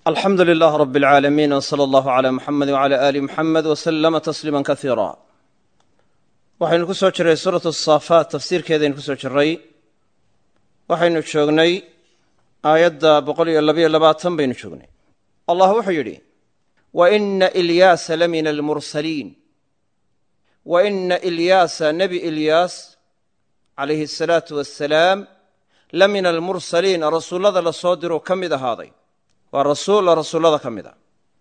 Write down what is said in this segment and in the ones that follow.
alxamdu lilah rab اlcaalamiin wsala allahu cala muxamed wcala ali muxamed wslama tasliima kasiira waxaynu ku soo jiray suuratu asaafaat tafsiirkeedaynu ku soo jiray waxaynu joognay aayadda boqol iyo labayo labaatan baynu joognay allah wuxuu yidhi wa ina ilyaasa la min almursaliin wa ina ilyaasa nebi ilyaas calayhi asalaatu wassalaam la min almursaliin rasuullada la soo diruu ka mid ahaaday waa rasuul rasuullada ka mid a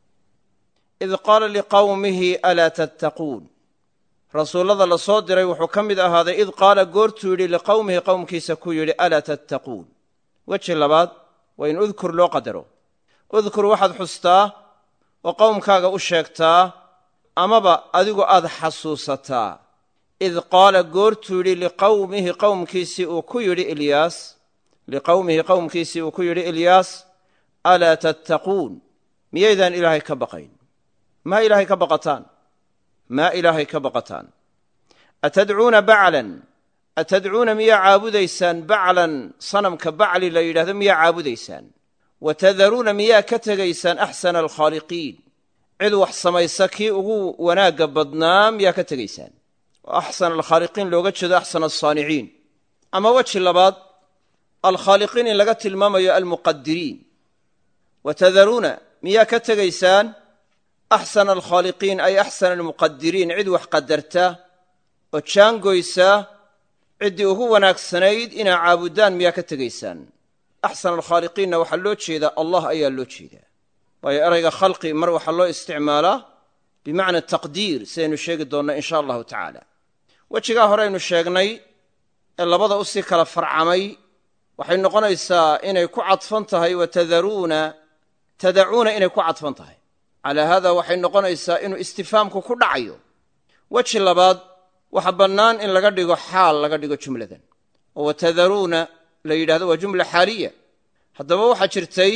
id qaala liqowmihi alaa tattaquun rasuullada la soo diray wuxuu ka mid ahaaday id qaala goortuu yidhi liqowmihi qowmkiisa ku yidhi alaa tattaquun weji labaad waa in udkur loo qadaro udkur waxaad xustaa oo qowmkaaga u sheegtaa amaba adigu aad xasuusataa id qaala goortuu yidhi liqowmihi qowmkiisii uu ku yidhi ilyaas liqowmihi qowmkiisii uu ku yidhi ilyaas alaa tattaquun miyaydaan ilaahay ka baqayn maa ilaahay ka baqataan maa ilaahay ka baqataan atadcuuna baclan atadcuuna miyaa caabudaysaan baclan sanamka bacli la yidhahdo miyaa caabudaysaan wa tadaruuna miyaa ka tegaysaan axsana alkhaaliqiin cid wax samaysa kii ugu wanaagga badnaa miyaa ka tegaysaan oo axsana alkhaaliqiin looga jeedo axsana alsaaniciin ama weji labaad alkhaaliqiin in laga tilmaamayo almuqadiriin wa tadaruuna miyaa ka tegaysaan axsana alkhaaliqiin ay axsana almuqadiriin cid wax qadarta oo jaangoysa ciddii ugu wanaagsanayd inaa caabudaan miyaa ka tegaysaan axsana alkhaaliqiinna waxaa loo jeedaa allah ayaa loo jeedaa waayo erayga khalqi mar waxaa loo isticmaalaa bimacna taqdiir sidaynu sheegi doonno in sha allahu tacaala wejigaa hore aynu sheegnay ee labada u sii kala farcamay waxay noqonaysaa inay ku cadfan tahay wa tadaruuna tadacuuna inay ku cadfan tahay calaa haada waxay noqonaysaa inuu istifaamku ku dhacayo weji labaad waxa bannaan in laga dhigo xaal laga dhigo jumladan oo wa tadaruuna la yidhahdo waa jumla xaaliya haddaba waxaa jirtay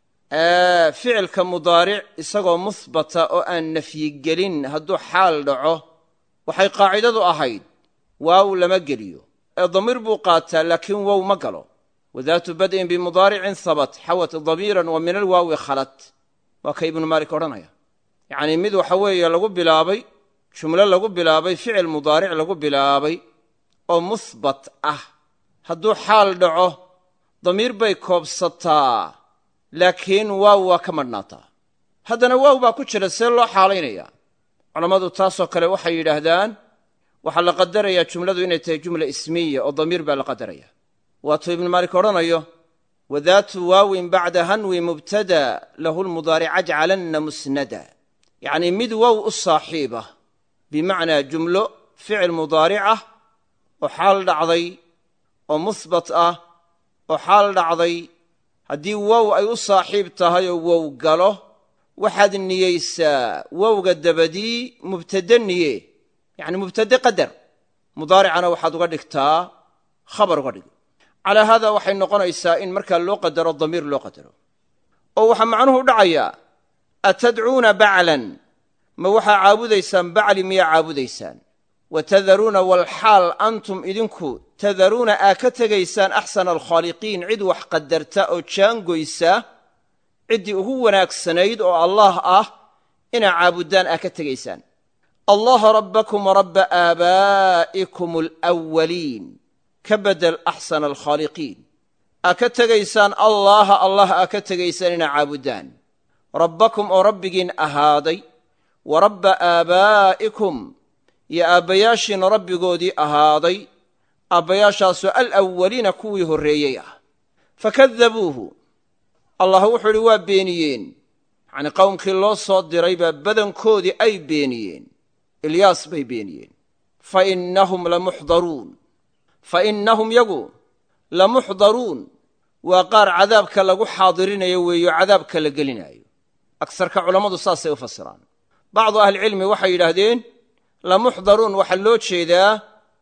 ficilka mudaaric isagoo muhbata oo aan nafyigelin hadduu xaal dhaco waxay qaacidadu ahayd waaw lama geliyo ee damiir buu qaataa laakiin wow ma galo wadaatu bad'in bimudaaricin habat xawat damiiran wa min alwaawi khalat waa ka ibnu maalik odhanaya yacnii mid waxa weeye lagu bilaabay jumlo lagu bilaabay ficil mudaaric lagu bilaabay oo muhbat ah hadduu xaal dhaco damiir bay koobsataa laakiin waaw waa ka madhnaataa haddana waaw baa ku jira see loo xaalaynaya culammadu taasoo kale waxay yidhaahdaan waxaa la qadarayaa jumladu inay tahay jumla ismiya oo damiir baa la qadaraya waatuu ibnu maalik odhanayo wadaatu waawin bacda hanwi mubtada lahu lmudaaric ajcalanna musnada yacnii mid wow u saaxiibah bimacnaa jumlo ficil mudaaric ah oo xaal dhacday oo muhbat ah oo xaal dhacday haddii wow ay u saaxiib tahay oo wow galo waxaad niyeysaa wowga dabadii mubtade niye yacni mubtade qadar mudaaricana waxaad uga dhigtaa khabar uga dhig calaa haada waxay noqonaysaa in markaa loo qadaro damiir loo qadaro oo waxaa macnuhu dhacayaa atadcuuna baclan ma waxaa caabudaysaan bacli miyaa caabudaysaan wa tadaruuna walxaal antum idinku tadaruuna aa ka tegaysaan axsana alkhaaliqiin cid wax qadarta oo jaangoysa ciddii ugu wanaagsanayd oo allaah ah inaa caabuddaan aa ka tegaysaan allaha rabbakum warabba aabaa'ikum alwaliin ka bedel axsana alkhaaliqiin aa ka tegaysaan allaaha allah aa ka tegaysaan inaa caabuddaan rabbakum oo rabbigiin ahaaday wa rabba aabaa'ikum iyo aabbayaashiina rabbigoodii ahaaday aabbayaashaasoo alawwaliina kuwii horreeyey ah fakadabuuhu allah wuxuu idhi waa beeniyeen yacnii qowmkii loo soo diray baa badankoodii ay beeniyeen ilyaas bay beeniyeen fa innahum lamuxdaruun fa innahum yagu lamuxdaruun waa qaar cadaabka lagu xaadirinayo weeyo cadaabka la gelinaayo agsarka culammadu saasay u fasiraan bacdu ahlicilmi waxay yidhaahdeen lamuxdaruun waxaa loo jeedaa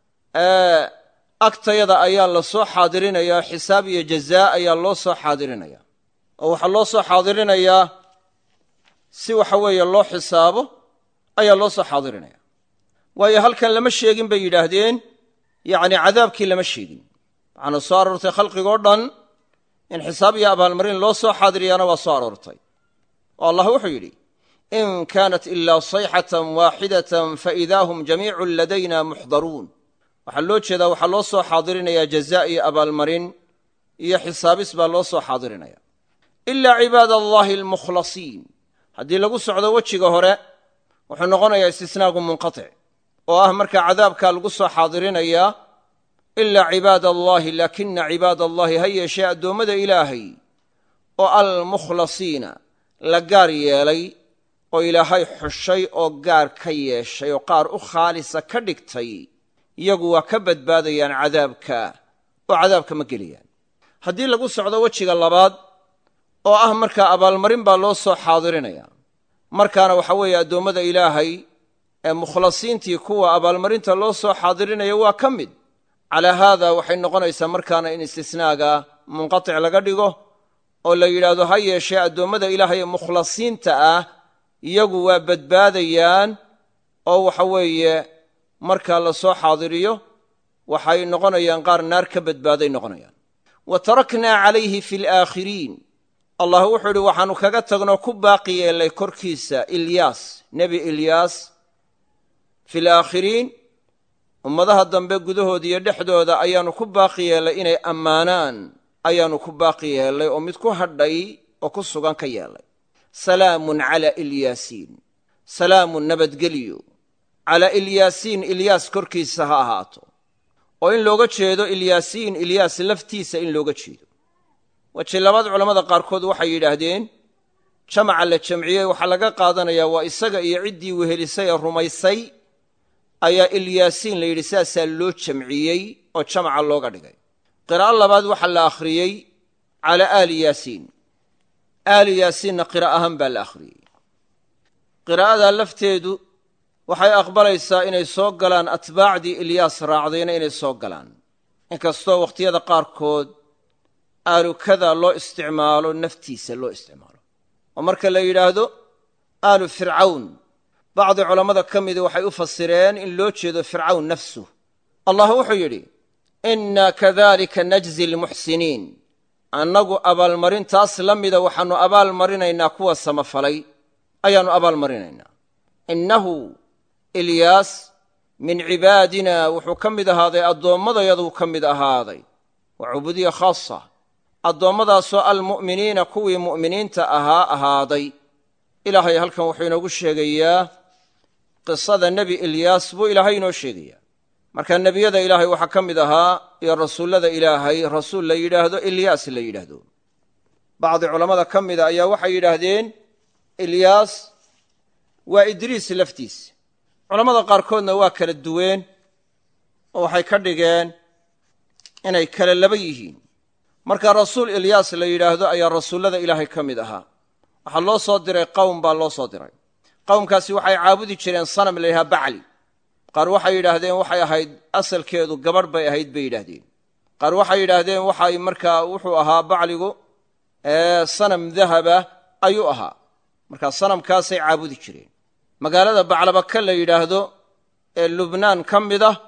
agtayada ayaa la soo xaadirinayaa xisaab iyo jazaa ayaa loo soo xaadirinayaa oo waxaa loo soo xaadirinayaa si waxa weeye loo xisaabo ayaa loo soo xaadirinaya waayo halkan lama sheegin bay yidhaahdeen yacni cadaabkii lama sheegin waxaana soo aroortay khalqigoo dhan in xisaab iyo abaalmarin loo soo xaadiriyaana waa soo aroortay oo allah wuxuu yidhi in kaanat ilaa sayxatan waaxidatan faidaa hum jamiicun ladayna muxdaruun waxaa loo jeedaa waxaa loo soo xaadirinayaa jazaa iyo abaalmarin iyo xisaabis baa loo soo xaadirinaya ilaa cibaad allahi almukhlasiin haddii lagu socdo wejiga hore wuxuu noqonayaa istisnaagu munqatic oo ah markaa cadaabkaa lagu soo xaadirinayaa ilaa cibaad allaahi laakina cibaad allahi ha yeeshee addoommada ilaahay oo almukhlasiina la gaar yeelay oo ilaahay xushay oo gaar ka yeeshay oo qaar u khaalisa ka dhigtay iyagu waa ka badbaadayaan cadaabka oo cadaabka ma gelayaan haddii lagu socdo wejiga labaad oo ah markaa abaalmarin baa loo soo xaadirinaya markaana waxa weeye addoommada ilaahay ee mukhlasiintii kuwa abaalmarinta loo soo xaadirinaya waa ka mid calaa haada waxay noqonaysaa markaana in istisnaaga munqatic laga dhigo oo la yidhaahdo ha yeeshee addoommada ilaahay ee mukhlasiinta ah iyagu waa badbaadayaan oo waxa weeye markaa la soo xaadiriyo waxay noqonayaan qaar naar ka badbaaday noqonayaan wa taraknaa calayhi fi alaakhiriin allah wuxuu idhi waxaannu kaga tagnoo ku baaqi yeellay korkiisa ilyaas nebi ilyaas fi alaakhiriin ummadaha dambe gudahooda iyo dhexdooda ayaannu ku baaqi yeellay inay ammaanaan ayaannu ku baaqi yeellay oo mid ku hadhay oo ku sugan ka yeellay salaamun calaa ilyaasiin salaamun nabadgelyo calaa ilyaasiin ilyaas korkiisa ha ahaato oo in looga jeedo ilyaasiin ilyaas laftiisa in looga jeedo weji labaad culammada qaarkood waxay yidhaahdeen jamaca la jamciyey waxaa laga qaadanayaa waa isaga iyo ciddii wehelisay ee rumaysay ayaa ilyaasiin la yidhi saasaa loo jamciyey oo jamaca looga dhigay qiraa'o labaad waxaa la akhriyey calaa aali yaasiin aali yaasiinna qira' ahaan baa la akhriyey qiraa'adaa lafteedu waxay aqbalaysaa inay soo galaan atbaacdii ilyaas raacdayna inay soo galaan inkastoo wakhtiyada qaarkood aalukada loo isticmaalo naftiisa loo isticmaalo oo marka la yidhaahdo aalu fircawn bacdi culammada ka midi waxay u fasireen in loo jeedo fircawn nafsu allah wuxuu yidhi inna kadalika najzi almuxsiniin annagu abaalmarintaas la mida waxaannu abaalmarinaynaa kuwa samafalay ayaannu abaalmarinaynaa innahu ilyaas min cibaadina wuxuu ka mid ahaaday addoommadayaduu ka mid ahaaday waa cubuudiya khaasa addoommadaasoo almu'miniina kuwii mu'miniinta ahaa ahaaday ilaahay halkan wuxuu inoogu sheegayaa qisada nebi ilyaas buu ilaahay inoo sheegayaa marka nebiyada ilaahay waxaa ka mid ahaa iyo rasuullada ilaahay rasuul la yidhaahdo ilyaas la yidhaahdo bacdi culammada ka mida ayaa waxay yidhaahdeen ilyaas waa idriis laftiis culammada qaarkoodna waa kala duween oo waxay ka dhigeen inay kala laba yihiin marka rasuul ilyaas la yidhaahdo ayaa rasuullada ilaahay ka mid ahaa waxaa loo soo diray qowm baa loo soo diray qowmkaasi waxay caabudi jireen sanam la yidhaha bacli qaar waxay yidhaahdeen waxay ahayd asalkeedu gabadh bay ahayd bay yidhaahdeen qaar waxay yidhaahdeen waxay markaa wuxuu ahaa bacligu sanam dahaba ayuu ahaa markaa sanamkaasay caabudi jireen magaalada baclabaka la yidhaahdo ee lubnaan ka mid ah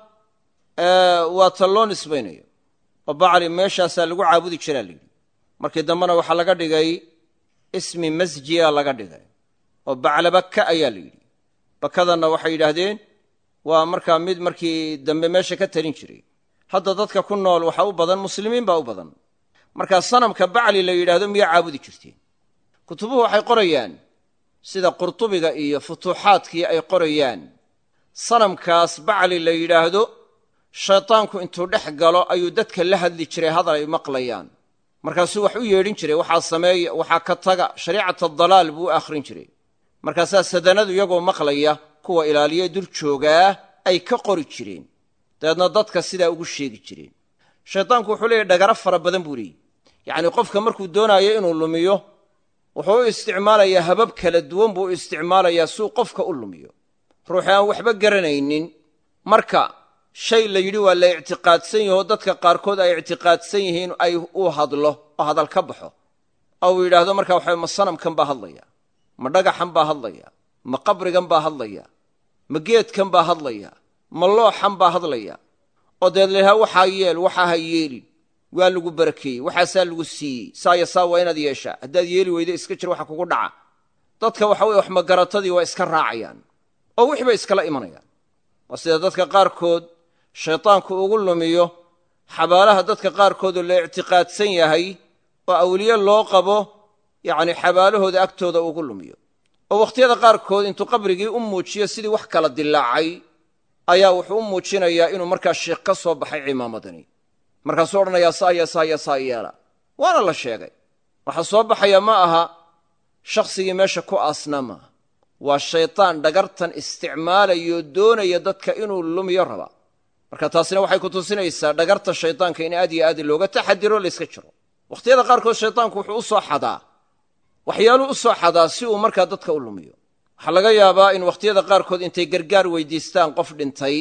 waa ta loo nisbaynayo oo bacli meeshaasaa lagu caabudi jiraa la yidhi markii dambena waxaa laga dhigay ismi masjiya laga dhigay oo baclabaka ayaa la yidhi bakadanna waxay yidhaahdeen waa markaa mid markii dambe meesha ka talin jiray hadda dadka ku nool waxaa u badan muslimiin baa u badan markaa sanamka bacli la yidhaahdo miyaa caabudi jirteen kutubuhu waxay qorayaan sida qurtubiga iyo futuuxaadkii ay qorayaan sanamkaas bacli la yidhaahdo shaydaanku intuu dhex galo ayuu dadka la hadli jiray hadal ay maqlayaan markaasuu wax u yeedhin jiray waxaa sameeya waxaa ka taga shariicat adalaal buu u akhrin jiray markaasaa sadanadu iyagoo maqlaya kuwa ilaaliya dul joogaa ay ka qori jireen dabeedna dadka sidaa ugu sheegi jireen shaydaanku wuxuu leeyahy dhagaro fara badan buu leeyihi yacnii qofka markuu doonaayo inuu lumiyo wuxuu u isticmaalayaa habab kala duwan buu u isticmaalayaa suu qofka u lumiyo ruuxi aan waxba garanaynin marka shay la yidhi waa la ictiqaadsan yahoo dadka qaarkood ay ictiqaadsan yihiin ay u hadlo oo hadal ka baxo oo uu yidhaahdo markaa waxa ma sanamkan baa hadlaya ma dhagaxan baa hadlaya ma qabrigan baa hadlaya ma geedkan baa hadlaya ma looxan baa hadlaya oo deed laydhaha waxaa yeel waxaa ha yeelin waa lagu barakeeyey waxaasaa lagu siiyey saaya saa waa inaad yeeshaa haddaad yeeli weydo iska jir waxa kugu dhaca dadka waxa weye wax magaratadii waa iska raacayaan oo wix bay iskala imanayaan waa sida dadka qaarkood shaydaanku ugu lumiyo xabaalaha dadka qaarkoodoo la ictiqaadsan yahay oo awliye loo qabo yacni xabaalahooda agtooda ugu lumiyo oo wakhtiyada qaarkood intuu qabrigii u muujiyo sidii wax kala dilaacay ayaa wuxuu u muujinayaa inuu markaa sheikh ka soo baxay cimaamadani markaasuu odhanayaa saaya saaya saa yeela waana la sheegay waxaa soo baxaya ma aha shakhsigii meesha ku aasnaa maaha waa shaydaan dhagartan isticmaalayoo doonaya dadka inuu lumiyo rabaa marka taasina waxay ku tusinaysaa dhagarta shaydaanka in aad iyo aad looga taxadiro layska jiro wakhtiyada qaarkood shaydaanku wuxuu u soo xadaa waxyaaluu u soo xadaa si uu markaa dadka u lumiyo waxaa laga yaabaa in wakhtiyada qaarkood intay gargaar weydiistaan qof dhintay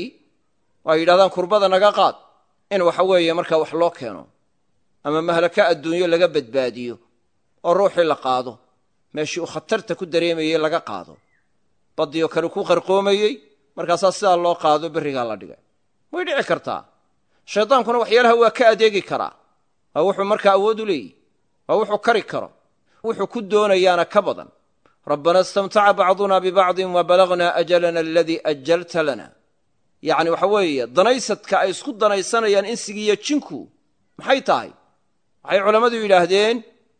oo ay yidhahdaan kurbada naga qaad in waxa weeye markaa wax loo keeno ama mahlaka adduunyo laga badbaadiyo oo ruuxii la qaado meeshii uu khatarta ku dareemayey laga qaado baddioo kale ku qarqoomayey markaasaa sidaa loo qaado berrigaa la dhigay way dhici kartaa shaydaankuna waxyaalaha waa ka adeegi karaa waa wuxuu markaa awood u leeyihi waa wuxuu kari karo wuxuu ku doonayaana ka badan rabbana istamtaca bacduna bibacdin wa balagnaa ajalana aladii ajalta lana yacni waxa weeye danaysadka ay isku danaysanayaan insigiiyo jinku maxay tahay waxay culammadu yidhaahdeen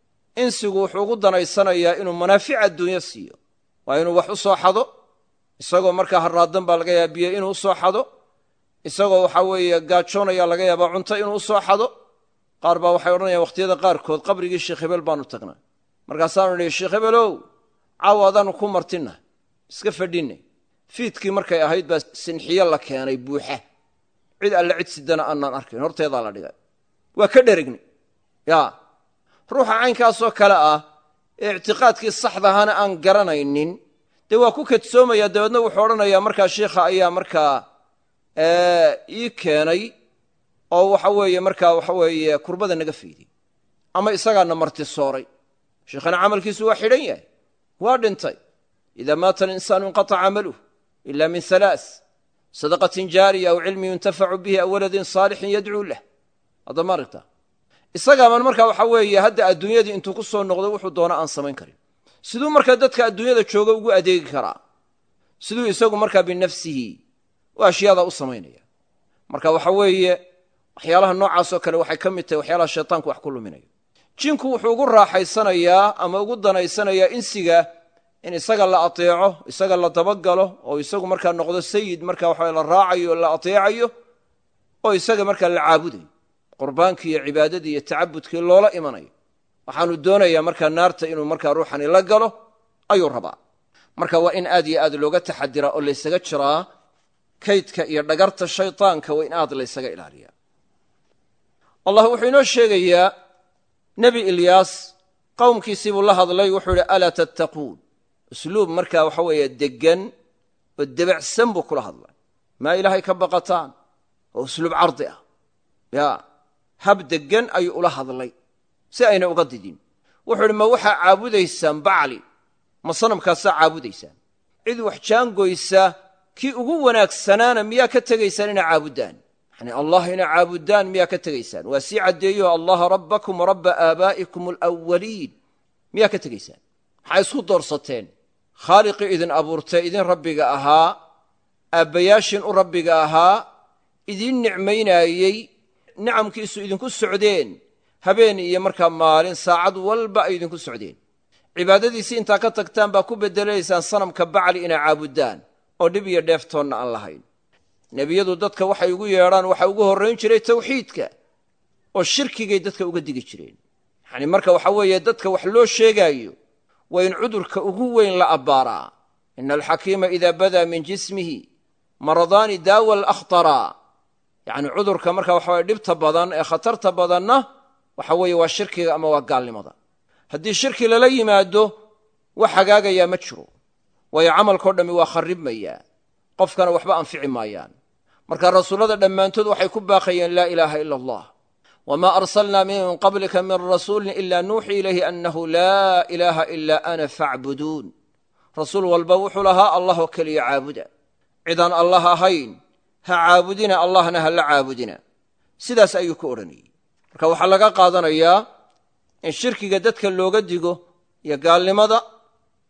insigu wuxuu ugu danaysanayaa inuu manaafic adduunyo siiyo waa inuu wax u soo xado isagoo markaa harraadan baa laga yaaba biyo inuu usoo xado isagoo waxaa weeye gaajoonaya laga yaabaa cunto inuu usoo xado qaar baa waxay odhanayaan wakhtiyada qaarkood qabrigii sheekh hebel baanu tagnaa markaasaanu nihi sheekh hebelow caawa adaanu ku martinna iska fadhinne fiidkii markay ahayd baa sinxiyo la keenay buuxa cid alle cid sidana aanaan arkayn horteedaa la dhigay waa ka dheregni ya ruuxa caynkaasoo kale ah ee ictiqaadkii saxdahana aan garanaynin dee waa ku kadsoomaya dabeedna wuxuu odhanayaa markaa sheikha ayaa markaa ii keenay oo waxa weeye markaa waxa weeye kurbada naga fayday ama isagaana marti sooray sheikhana camalkiisu waa xidhan yahay waa dhintay ida maata alinsaanu inqataca camaluh ila min halaaث sadaqatin jaariya aw cilmi yuntafacu bihi aw waladin saalixin yadcuu lah haddama aragta isagaaban markaa waxa weeye hadda adduunyadii intuu ku soo noqdo wuxuu doona aan samayn karin siduu markaa dadka adduunyada jooga ugu adeegi karaa siduu isagu markaa binafsihi u ashyaada u samaynaya marka waxa weeye waxyaalaha noocaasoo kale waxay ka mid tahay waxyaalaha shaytaanku wax ku luminayo jinku wuxuu ugu raaxaysanayaa ama ugu danaysanayaa insiga in isaga la ateeco isaga la dabagalo oo isagu markaa noqdo sayid marka waxa la raacayo o la ateecayo oo isaga markaa la caabudayo qurbaankii iyo cibaadadii iyo tacabudkii loola imanayo waxaanu doonayaa markaa naarta inuu markaa ruuxani la galo ayuu rabaa marka waa in aad iyo aad looga taxadiraa oo laysaga jiraa kaydka iyo dhagarta shaytaanka waa in aad laysaga ilaaliyaa allah wuxuu inoo sheegayaa nebi ilyaas qowmkiisii buu la hadlay wuxuu idhi alaa tattaquun usluub markaa waxa weeye deggan oo debacsan buu kula hadlay maa ilaahay ka baqataan oo usluub cardi ah ya hab deggan ayuu ula hadlay si ayna uga didin wuxuu idhi ma waxaa caabudaysaan bacli ma sanamkaasaa caabudaysaan cid wax jaangoysa kii ugu wanaagsanaana miyaa ka tegaysaan inaa caabuddaan yani allah inaa caabuddaan miyaa ka tegaysaan waa sii caddeeyo allaha rabbakum rabba aabaa'ikum alawaliin miyaa ka tegaysaan maxaa isku doorsateen khaaliqii idin abuurtay idin rabbiga ahaa aabbayaashin u rabbiga ahaa idiin nicmaynaayey nicamkiisu idinku socdeen habeen iyo markaa maalin saacad walba ay idinku socdeen cibaadadiisii intaa ka tagtaan baa ku beddelaysaan sanamka bacli inaa caabuddaan oo dhib iyo dheeftoonna aan lahayn nebiyadu dadka waxay ugu yeedhaan waxaa ugu horrayn jiray tawxiidka oo shirkigay dadka uga digi jireen yacni marka waxa weeye dadka wax loo sheegaayo waa in cudurka ugu weyn la abbaaraa ina alxakiima idaa badaa min jismihi maradaani daawa alakhtara yacni cudurka marka waxaweye dhibta badan ee khatarta badanna waxa weeye waa shirkiga ama waa gaalnimada haddii shirki lala yimaado wax hagaagayaa ma jiro waayo camalkao dhammi waa kharribmayaa qofkana waxba anfici maayaan marka rasuullada dhammaantood waxay ku baaqayeen laa ilaaha ila allah wma arsalna min qablika min rasuulin ila nuuxii ilayhi anahu laa ilaaha ila ana facbuduun rasuul walba wuxuu lahaa allah oo keliya caabuda cidaan allah ahayn ha caabudina allahna ha la caabudina sidaas ayuu ku odhanayey marka waxaa laga qaadanayaa in shirkiga dadka looga digo iyo gaalnimada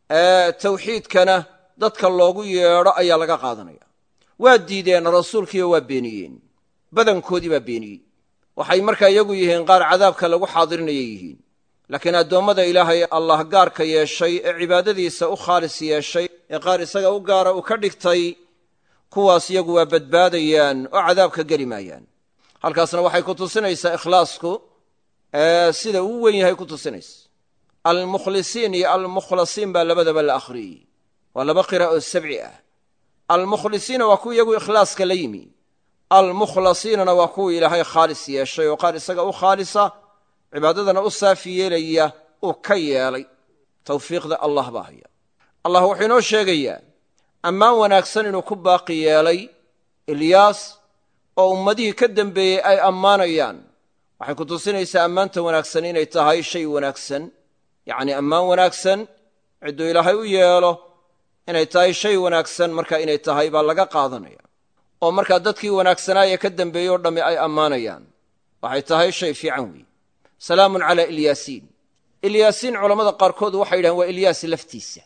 tawxiidkana dadka loogu yeedho ayaa laga qaadanaya waa diideen rasuulkiiyo waa beeniyeen badankoodii baa beeniyey waxay markaa iyagu yihiin qaar cadaabka lagu xaadirinaya yihiin laakiin addoommada ilaahay allah gaarka yeeshay ee cibaadadiisa u khaalis yeeshay ee qaar isaga u gaara uu ka dhigtay kuwaas iyagu waa badbaadayaan oo cadaabka geli maayaan halkaasna waxay ku tusinaysaa ikhlaasku sida uu wen yahay ku tusinaysa almukhlisiin iyo almukhlasiin baa labadaba la akhriyey waa laba qira oo sabci ah almukhlisiina waa kuwa iyagu ikhlaaska la yimi almukhlasiinana waa kuwa ilaahay khaalis yeeshay oo qaar isaga u khaalisa cibaadadana u saafi yeelaya uu ka yeelay tawfiiqda allah baa haya allah wuxuu inoo sheegayaa ammaan wanaagsan inuu ku baaqi yeelay ilyaas oo ummadihii ka dembeeyey ay ammaanayaan waxay ku tusinaysaa ammaanta wanaagsan inay tahay shay wanaagsan yacnii ammaan wanaagsan cidduu ilaahay u yeelo inay tahay shay wanaagsan marka inay tahay baa laga qaadanaya oo markaa dadkii wanaagsanaaye ka dembeeyey oo dhammi ay ammaanayaan waxay tahay shay fiican weeye salaamun calaa ilyaasiin ilyaasiin culammada qaarkood waxay yidhahen waa ilyaas laftiisa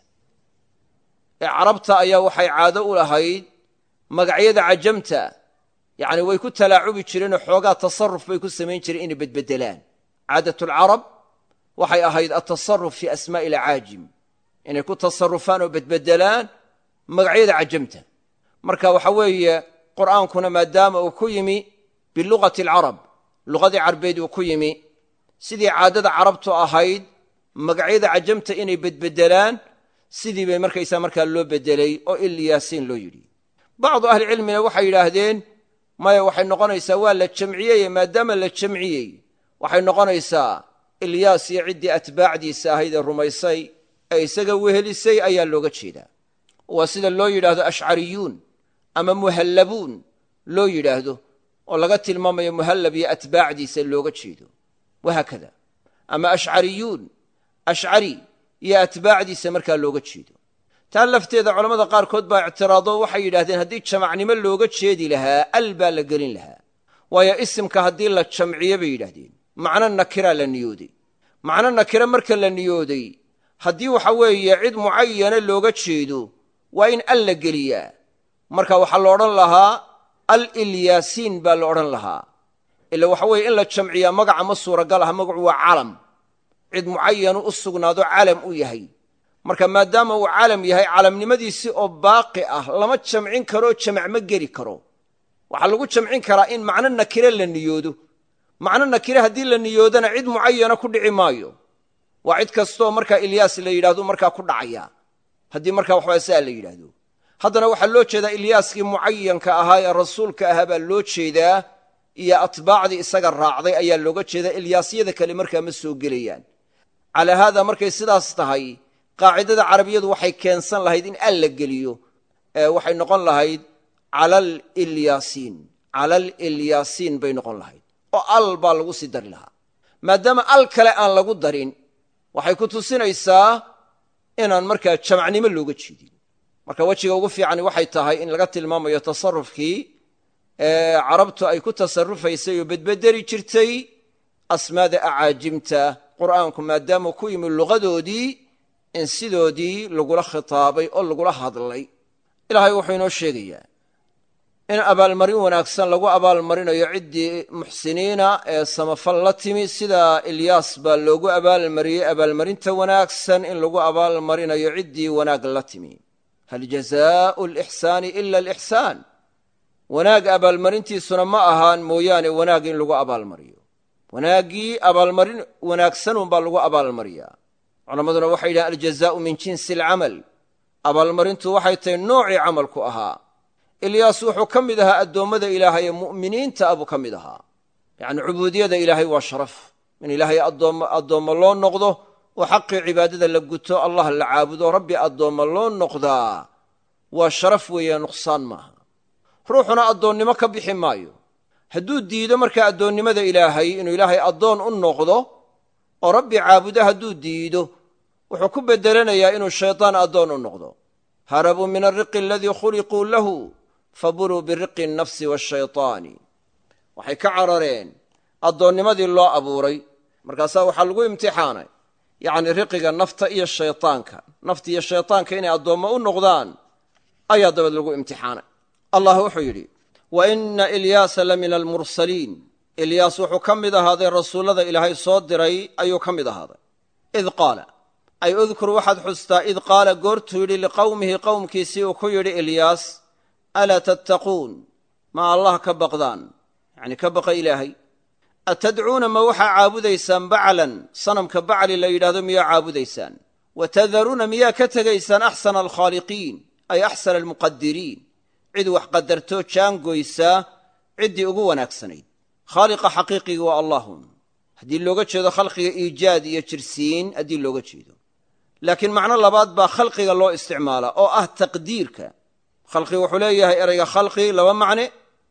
ee carabta ayaa waxay caado u lahayd magacyada cajamta yacni way ku talaacubi jireenoo xoogaa tasarruf bay ku samayn jireen inay bedbedelaan caadatulcarab waxay ahayd altasarruf fii asmaa'i alcaajim inay ku tasarrufaan oo bedbedelaan magacyada cajamta marka waxa weeye qur'aankuna maadaama uu ku yimi bilugati alcarab luqadii carbeed uu ku yimi sidii caadada carabtu ahayd magacyada cajamta inay bedbedelaan sidii bay markaysaa markaa loo bedelay oo ilyaasiin loo yidhi bacdu ahlicilmina waxay yidhaahdeen maya waxay noqonaysaa waa la jamciyeye maadaama la jamciyey waxay noqonaysaa ilyaas iyo ciddii atbaacdiisa ahayd ee rumaysay ee isaga wehelisay ayaa looga jeedaa waa sida loo yidhaahdo ashcariyuun ama muhallabuun loo yidhaahdo oo laga tilmaamayo muhallab iyo atbaacdiisa looga jeedo wahaakada ama ashcariyuun ashcari iyo atbaacdiisa markaa looga jeedo taa lafteeda culammada qaarkood baa ictiraado waxay yidhahdeen haddii jamacnimo looga jeedi lahaa al baa la gelin lahaa waayo isimka haddii la jamciyo bay yidhaahdeen macno nakiraa la niyooday macno nakira marka la niyooday haddii waxa weeye cid mucayana looga jeedo waa in al la geliyaa marka waxaa la odhan lahaa al ilyaasiin baa la odhan lahaa ila waxa weeye in la jamciyaa magaca ma suuragal ah magacu waa calam cid mucayanu u sugnaado calam u yahay marka maadaama uu calam yahay calamnimadiisii oo baaqi ah lama jamcin karoo jamac ma geli karo waxaa lagu jamcin karaa in macno nakire la niyoodo macno nakire haddii la niyoodana cid mucayana ku dhici maayo waa cid kastoo markaa ilyaas la yidhahdo markaa ku dhacaya haddii markaa waxbaa saa la yidhaahdo haddana waxaa loo jeedaa ilyaaskii mucayanka ahaa ee rasuulka ahaa baa loo jeedaa iyo atbaacdii isaga raacday ayaa looga jeedaa ilyaasyada kale markaa ma soo gelayaan calaa haada markay sidaas tahay qaacidada carabiyadu waxay keensan lahayd in al la geliyo waxay noqon lahayd calal ilyaasiin calal ilyaasiin bay noqon lahayd oo al baa lagu sii dari lahaa maadaama al kale aan lagu darin waxay ku tusinaysaa inaan markaa jamacnimo looga jeedin marka wejiga ugu fiicani waxay tahay in laga tilmaamayo tasarufkii carabtu ay ku tasarufaysay oo bedbedeli jirtay asmaada acaajimta qur'aanku maadaama ku yimi luqadoodii in sidoodii lagula khitaabay oo lagula hadlay ilaahay wuxuu inoo sheegayaa in abaalmarin wanaagsan lagu abaalmarinayo ciddii muxsiniina ee samafal la timi sida ilyaas baa loogu abaalmariyey abaalmarinta wanaagsan in lagu abaalmarinayo ciddii wanaag la timi hal jazaau alixsaani ila alixsaan wanaag abaalmarintiisuna ma ahaan mooyaane wanaag in lagu abaalmariyo wanaaggii abaalmarin wanaagsanunbaa lagu abaalmariyaa culammaduna waxay yidhahen aljazaau min jinsi alcamal abaalmarintu waxay tahay noocii camalku ahaa ilyaas wuxuu ka mid ahaa addoommada ilaahay ee mu'miniinta abuu ka mid ahaa yacni cubuudiyada ilaahay waa sharaf in ilaahay addoommo loo noqdo oo xaqii cibaadada la guto allah la caabudo rabbi addoommo loo noqdaa waa sharaf weeye nuqsaan maaha ruuxuna addoonnimo ka bixi maayo hadduu diido markaa addoonnimada ilaahay inuu ilaahay addoon u noqdo oo rabbi caabudo hadduu diido wuxuu ku bedelanayaa inuu shaydaan addoon u noqdo harabuu min alriqi aladii khuliquu lahu faburuu biriqi annafsi waashaytaani waxay ka carareen addoonnimadii loo abuuray markaasaa waxaa lagu imtixaanay yacni riqiga nafta iyo shaytaanka nafta iyo shaytaanka inay addoommo u noqdaan ayaa dabad lagu imtixaanay allah wuxuu yidhi wa inna ilyaasa la min almursaliin ilyaas wuxuu ka mid ahaaday rasuullada ilaahay soo diray ayuu ka mid ahaaday id qaala ay udkur waxaad xustaa id qaala goortuu yidhi liqowmihi qowmkiisii uu ku yidhi ilyaas alaa tattaquun ma allah ka baqdaan yacni ka baqa ilaahay atadcuuna ma waxaa caabudaysaan baclan sanamka bacli la yidhahdo miyaa caabudaysaan wa tadaruuna miyaa ka tegaysaan axsana alkhaaliqiin ay axsana almuqadiriin cid wax qadartoo jaangoysaa ciddii ugu wanaagsanayd khaaliqa xaqiiqiga waa allahun haddii looga jeedo khalqiga iijaad iyo jirsiin haddii looga jeedo laakiin macno labaad baa khalqiga loo isticmaalaa oo ah taqdiirka khalqi wuxuu leeyahay erayga khalqi laba macne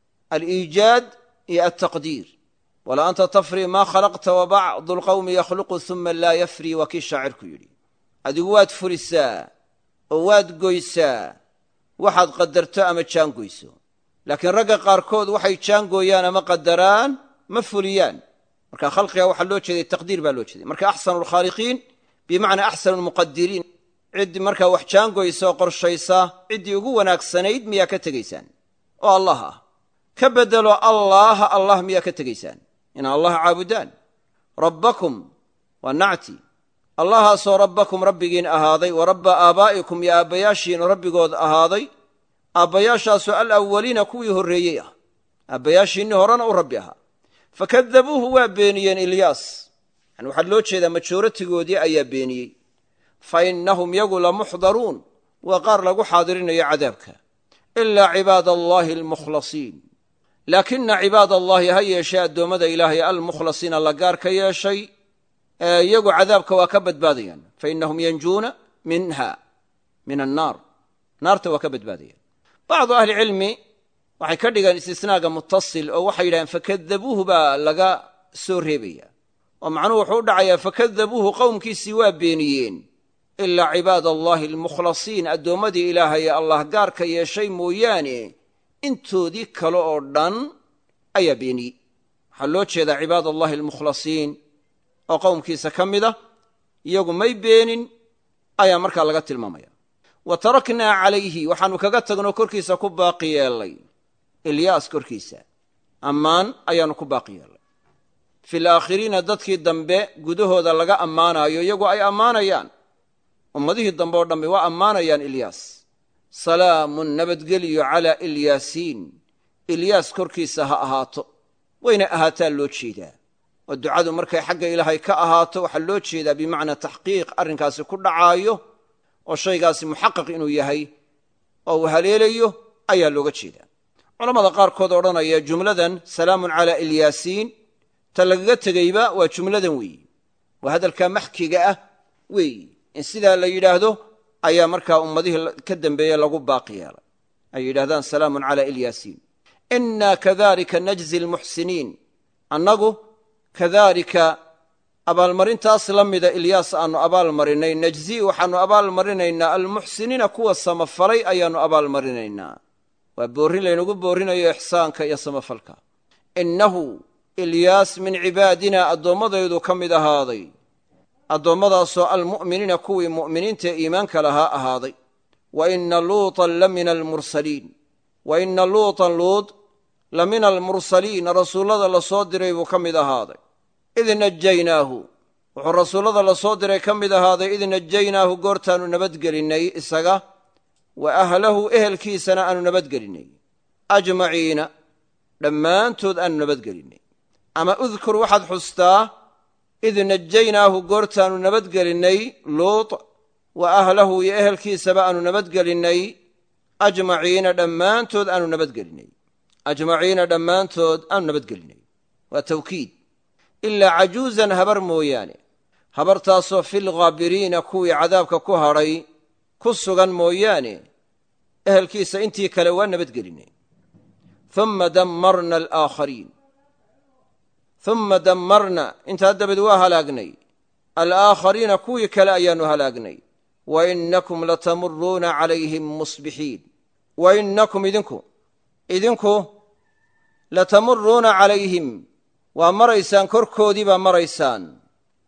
aliijaad iyo altaqdiir wala anta tafri maa khalaqta wa bacdu lqawmi yakhluqu uma laa yafri waa kii shaacirku yidhi adigu waad furisaa oo waad goysaa waxaad qadarto ama jaangoyso laakiin ragga qaarkood waxay jaangooyaan ama qadaraan ma fuliyaan marka khalqiga waxaa loo jeeday taqdiir baa loo jeeday marka axsanu lkhaaliqiin bimacnaa axsanu lmuqadiriin cid markaa wax jaangoysa oo qorshaysa ciddii ugu wanaagsanayd miyaa ka tegaysaan oo allah ah ka beddelo allaaha allah miyaa ka tegaysaan inaa allah caabudaan rabbakum waa nacti allahaasoo rabbakum rabbigiin ahaaday wa rabba aabaa'ikum iyo aabbayaashiin rabbigood ahaaday aabbayaashaasoo alawwaliina kuwii horreeyey ah aabbayaashiinnii horena u rabbi ahaa fakadabuuhu waa beeniyeen ilyaas yani waxaa loo jeedaa majooratigoodii ayaa beeniyey fa innahum yagu lamuxdaruun waa qaar lagu xaadirinayo cadaabka ilaa cibaada allaahi almukhlasiin laakina cibaad allaahi ha yeeshee addoommada ilaahay almukhlasiina la gaar ka yeeshay iyagu cadaabka waa ka badbaadayaan fa innahum yanjuuna minha min annaar naarta waa ka badbaadayaan bacdu ahlicilmi waxay ka dhigeen istisnaaga mutasil oo waxay yidhahdeen fakadabuuhu baa laga soo reebaya oo macnuhu wuxuu u dhacayaa fakadabuuhu qowmkiisii waa beeniyeen ilaa cibaad allaahi almukhlasiin addoommadii ilaahay ee allah gaar ka yeeshay mooyaane intoodii kale oo dhan ayaa beeniyey waxaa loo jeedaa cibaad allahi almukhlasiin oo qowmkiisa ka mid a iyagu may beenin ayaa markaa laga tilmaamaya wa taraknaa calayhi waxaannu kaga tagnoo korkiisa ku baaqi yeellay ilyaas korkiisa ammaan ayaannu ku baaqi yeellay fi laakhiriina dadkii dambe gudahooda laga ammaanaayo iyagu ay ammaanayaan ummadihii dambe oo dhammi waa ammaanayaan ilyaas salaamun nabadgeliyo calaa ilyaasiin ilyaas korkiisa ha ahaato wayna ahaataa loo jeedaa oo ducadu markay xagga ilaahay ka ahaato waxaa loo jeedaa bimacnaa taxqiiq arrinkaasi ku dhacaayo oo shaygaasi muxaqaq inuu yahay oo uu haleelayo ayaa looga jeedaa culammada qaarkood odhanaya jumladan salaamun calaa ilyaasiin ta lagaga tegeyba waa jumladan weeyi waa hadalkaa maxkiga ah weeyi in sidaa la yidhaahdo ayaa markaa ummadihii ka dambeeye lagu baaqi yeelay ay yidhahdaan salaamun calaa ilyaasiin innaa kadalika najzi almuxsiniin annagu kadaalika abaalmarintaas la mida ilyaas aannu abaalmarinay najzi waxaannu abaalmarinaynaa almuxsiniina kuwa samafalay ayaannu abaalmarinaynaa waa boorrin laynagu boorrinayo ixsaanka iyo samafalka innahu ilyaas min cibaadina addoommadaydu ka mid ahaaday addoommadaasoo almu'miniina kuwii mu'miniintae iimaanka lahaa ahaaday wa inna luutan la mina almursaliin wa inna luutan luud la mina almursaliin rasuullada la soo diray buu ka mid ahaaday id najaynaahu wuxuu rasuullada la soo diray ka mid ahaaday id najaynaahu goortaannu nabadgelinnay isaga wa ahlahu ehelkiisana aanu nabadgelinnay ajmaciina dhammaantood aanu nabadgelinnay ama udkur waxaad xustaa id najaynaahu goortaannu nabadgelinnay luut wa ahlahu iyo ehelkiisaba aanu nabadgelinnay ajmaciina dhammaantood aanu nabadgelinnay ajmaciina dhammaantood aanu nabadgelinnay waa tawkiid ilaa cajuuzan habar mooyaane habartaasoo filghaabiriina kuwii cadaabka ku hadhay ku sugan mooyaane ehelkiisa intii kale waa nabadgelinnay uma dammarna alaakhariin uma dammarna intaa dabeed waa halaagnay alaakhariina kuwii kale ayaannu halaagnay wa innakum latamuruuna calayhim musbixiin wa innakum idinku idinku latamuruuna calayhim waa maraysaan korkoodii baa maraysaan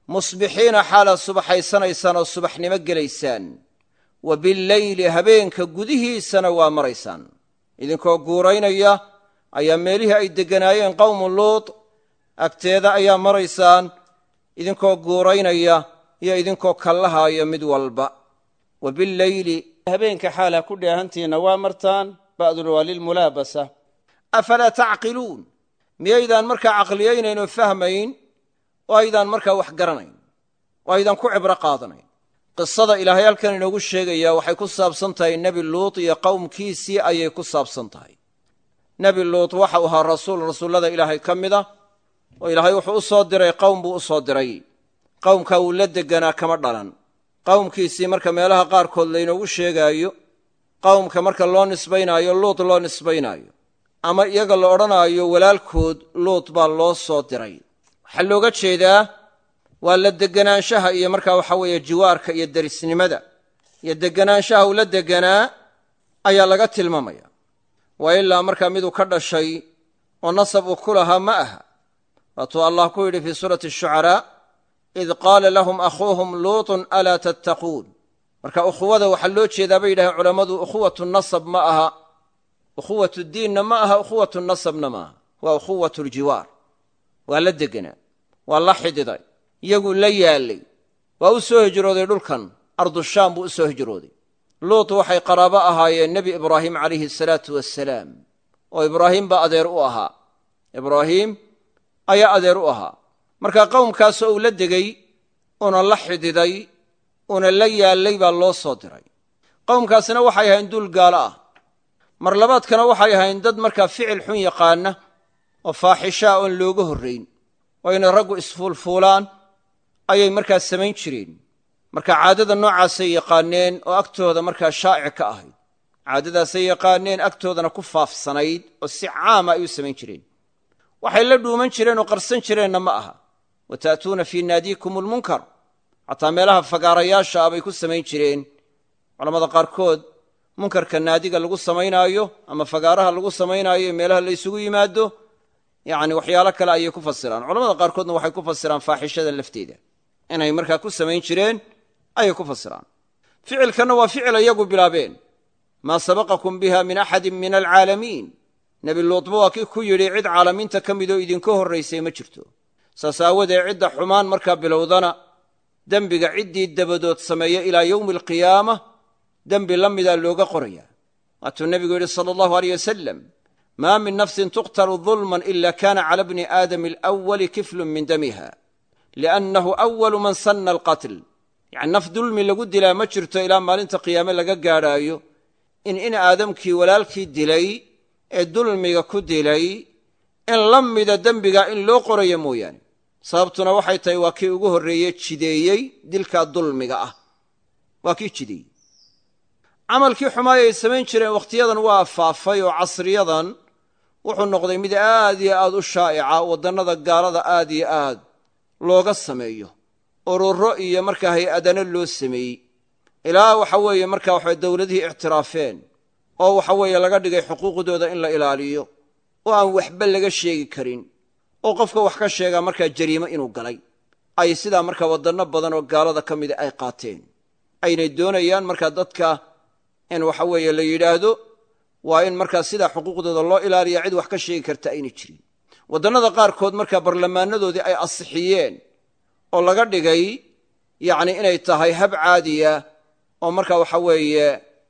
musbixiina xaalaad subaxaysanaysaan oo subaxnimo gelaysaan wa billeyli habeenka gudihiisana waa maraysaan idinkoo guuraynaya ayaa meelihii ay degganaayeen qowmu luut agteeda ayaa maraysaan idinkoo guuraynaya iyo idinkoo kallahaaya mid walba wa billeyli habeenka xaalaa ku dheehantiinna waa martaan ba'dun waa lilmulaabasa afalaa tacqiluun miyaydaan markaa caqliyaynayn oo fahmayn oo aydaan markaa wax garanayn oo aydaan ku cibro qaadanayn qisada ilaahay halkan inoogu sheegayaa waxay ku saabsan tahay nebi luut iyo qowmkiisii ayay ku saabsan tahay nebi luut waxau ahaa rasuul rasuullada ilaahay ka mid ah oo ilaahay wuxuu u soo diray qowm buu u soo diray qowmkaa wuu la deganaa kama dhalan qowmkiisii marka meelaha qaarkood laynoogu sheegaayo qowmka marka loo nisbaynaayo luut loo nisbaynaayo ama iyaga la odhanaayo walaalkood luut baa loo soo diray waxaa looga jeedaa waa la deganaanshaha iyo markaa waxa weeye jiwaarka iyo derisnimada iyo deganaanshaha uu la deganaa ayaa laga tilmaamaya waa ilaa markaa miduu ka dhashay oo nasab uu ku lahaa ma aha waatuu allah ku yidhi fii suurati ashucaraa id qaala lahum akhuuhum luutun alaa tattaquun marka ukhuwada waxaa loo jeedaa bay yidhahdeen culammadu ukhuwatu nasab ma aha ukhuwatu diinna ma aha ukhuwatu nasabna ma aha waa ukhuwatu ljiwaar waa la deganaa waa la xididay iyaguu la yaallay waa u soo hijrooday dhulkan ardushaam buu u soo hijrooday luut waxay qaraabo ahaayeen nebi ibraahim calayhi asalaatu wassalaam oo ibraahim baa adeer u ahaa ibraahiim ayaa adeer u ahaa marka qowmkaasoo uu la degay una la xididay una la yaallay baa loo soo diray qowmkaasina waxay ahayn duul gaalo ah mar labaadkana waxay ahayn dad markaa ficil xun yaqaana oo faaxishaa oon looga horrayn oo inay raggu isfuulfuulaan ayay markaa samayn jireen marka caadada noocaasay yaqaaneen oo agtooda markaa shaa'ic ka ahayd caadadaasay yaqaaneen agtoodana ku faafsanayd oo si caama ay u samayn jireen waxay la dhuuman jireen oo qarsan jireenna ma aha wa ta'tuuna fii naadiikum almunkar xataa meelaha fagaarayaasha ah bay ku samayn jireen culamada qaarkood munkarka naadiga lagu samaynaayo ama fagaaraha lagu samaynaayo ee meelaha la ysugu yimaado yacni waxyaalo kale ayay ku fasiraan culamada qaarkoodna waxay ku fasiraan faaxishada lafteeda inay markaa ku samayn jireen ayay ku fasiraan ficilkanna waa ficil iyagu bilaabeen maa sabaqakum biha min axadin min alcaalamiin nebi luutba waa kii ku yidhi cid caalamiinta ka midoo idinka horraysay ma jirto saas aawadeed cidda xumaan markaa bilowdana dembiga ciddii dabadood sameeya ilaa yowmi alqiyaama dembi la midaa looga qoraya waatuu nebigu yidhi sala allahu aleyh wasalam maa min nafsin tuqtalu dulman ila kana cala bni aadami alawali kiflun min damiha liannahu awalu man sanna alqatl yacni naf dulmi lagu dilaa ma jirto ilaa maalinta qiyaame laga gaadhaayo in in aadamkii walaalkii dilay ee dulmiga ku dilay in la mida dembigaa in loo qorayo mooyaane sababtuna waxay tahay waa kii ugu horreeye jideeyey dilkaa dulmiga ah waa kii jideeyey camalkii xumaay ay samayn jireen wakhtiyadan waa faafay oo casriyadan wuxuu noqday mid aad iyo aad u shaa'ica waddannada gaalada aad iyo aad looga sameeyo ururo iyo markaa hay-adana loo sameeyey ilaa waxa weeye markaa waxabay dowladihii ictiraafeen oo waxa weeye laga dhigay xuquuqdooda in la ilaaliyo oo aan waxba laga sheegi karin oo qofka wax ka sheegaa markaa jariimo inuu galay ay sidaa markaa waddanno badan oo gaalada ka mida ay qaateen aynay doonayaan markaa dadka in waxa weeye la yidhaahdo waa in markaa sidaa xuquuqdooda loo ilaaliya cid wax ka sheegi karta ayna jirin waddannada qaarkood markaa barlamaanadoodii ay asixiyeen oo laga dhigay yacni inay tahay hab caadiya oo markaa waxa weeye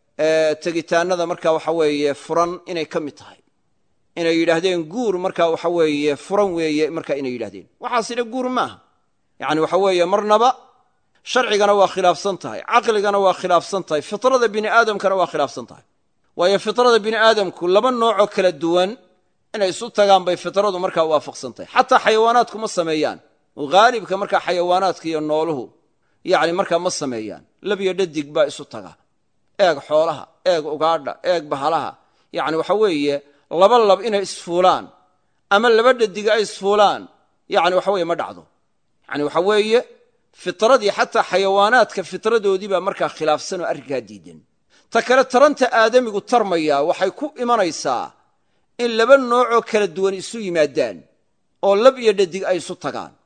tegitaanada markaa waxa weeye furan inay ka mid tahay inay yidhaahdeen guur markaa waxa weeye furan weeye markaa inay yidhahdeen waxaasina guur maaha yacni waxa weeye marnaba sharcigana waa khilaafsan tahay caqligana waa khilaafsan tahay fitrada bini aadamkana waa khilaafsan tahay waayo fitrada bini aadamku laba noocoo kala duwan inay isu tagaan bay fitradu markaa waafaqsan tahay xataa xayawaanaadku ma sameeyaan oo haalibka markaa xayawaanaadka iyo nooluhu yacni markaa ma sameeyaan labiyo dhadig baa isu taga eeg xoolaha eeg ugaadha eeg bahalaha yacni waxa weeye laba lab inay isfuulaan ama laba dhadiga ay isfuulaan yacni waxa weeye ma dhacdo yacni waxa weeye fitradii xataa xayawaanaadka fitradoodii baa markaa khilaafsan oo arrinkaa diidan ta kale taranta aadamigu tarmaya waxay ku imanaysaa in laba noocoo kala duwan isu yimaadaan oo lab iyo dhadig ay isu tagaan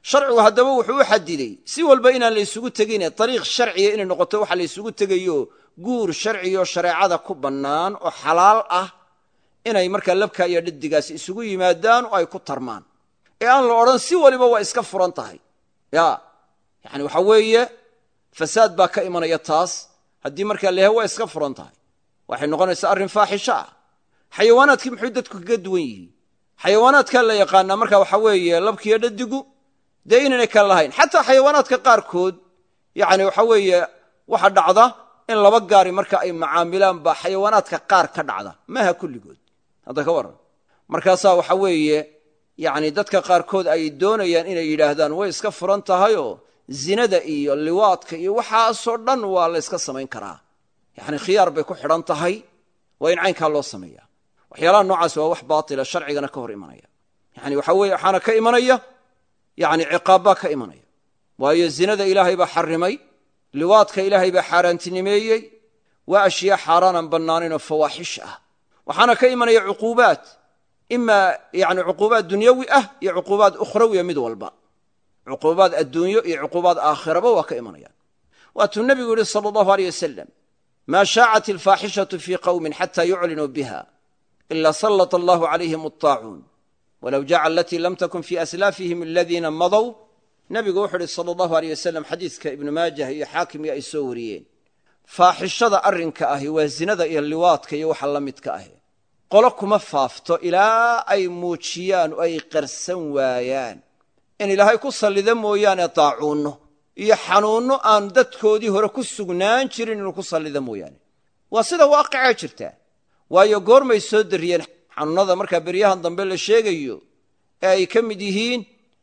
sharcigu haddaba wuxuu u xadiday si walba inaan la ysugu tegine dariiq sharciya inay noqoto waxa la ysugu tegayo guur sharciyo shareecada ku bannaan oo xalaal ah inay markaa labka iyo dhadigaasi isugu yimaadaan oo ay ku tarmaan ee aan la odhan si waliba waa iska furan tahay ya yani waxa weeye fasaad baa ka imanaya taas haddii markaa la yahay waa iska furan tahay waxay noqonaysaa arrin faaxisho ah xayawaanaadkii muxuu dadku kaga duwan yihiin xayawaanaadkaa la yaqaanaa marka waxa weeye labkiiyo dhadigu dee inaynay kala lahayn xataa xayawaanaadka qaarkood yani waxa weeye waxa dhacda in laba gaari marka ay macaamilaan baa xayawaanaadka qaar ka dhacda maaha kulligood hadda ka warran markaasaa waxa weeye yani dadka qaarkood ay doonayaan inay yidhaahdaan way iska furan tahayoo zinada iyo liwaadka iyo waxaasoo dhan waa la yska samayn karaa yani khiyaar bay ku xidhan tahay waa in caynkaa loo sameeya waxyaalaha noocaas waa wax baatila sharcigana ka hor imanaya yani waxa weye waxaana ka imanaya yani ciqaabbaa ka imanaya waayo zinada ilaahay baa xarimay liwaadka ilaahay baa xaaraantinimeeyey waa ashyaa xaaraanaan bannaanaynoo fawaaxish ah waxaana ka imanaya cuquubaad imaa yani cuquubaad dunyawi ah iyo cuquubaad ukhrawiya mid walba cuquubaad adduunyo iyo cuquubaad aakhiraba waa ka imanayaan waatuu nebigu yihi sala allahu aleyh wasalam maa shaacat alfaaxishatu fii qowmin xata yuclinuu biha ila sallata allahu calayhim alطaacuun walow jaca alatii lam takun fii aslaafihim aladiina madow nebigu wuxuu uhi sala allahu aleyh wasalam xadiiska ibnu maajah iyo xaakimii ay soo wariyeen faaxishada arrinka ahi waa zinada iyo liwaadka iyo waxa la midka ahi qolo kuma faafto ilaa ay muujiyaan oo ay qarsan waayaan in ilaahay ku sallida mooyaane daacuunno iyo xanuunno aan dadkoodii hore ku sugnaan jirin inuu ku sallida mooyaane waa sida waaqicaa jirtaa waayo goormay soo dariyeen xanuunnada markaa beryahan dambe la sheegayo ee ay ka mid yihiin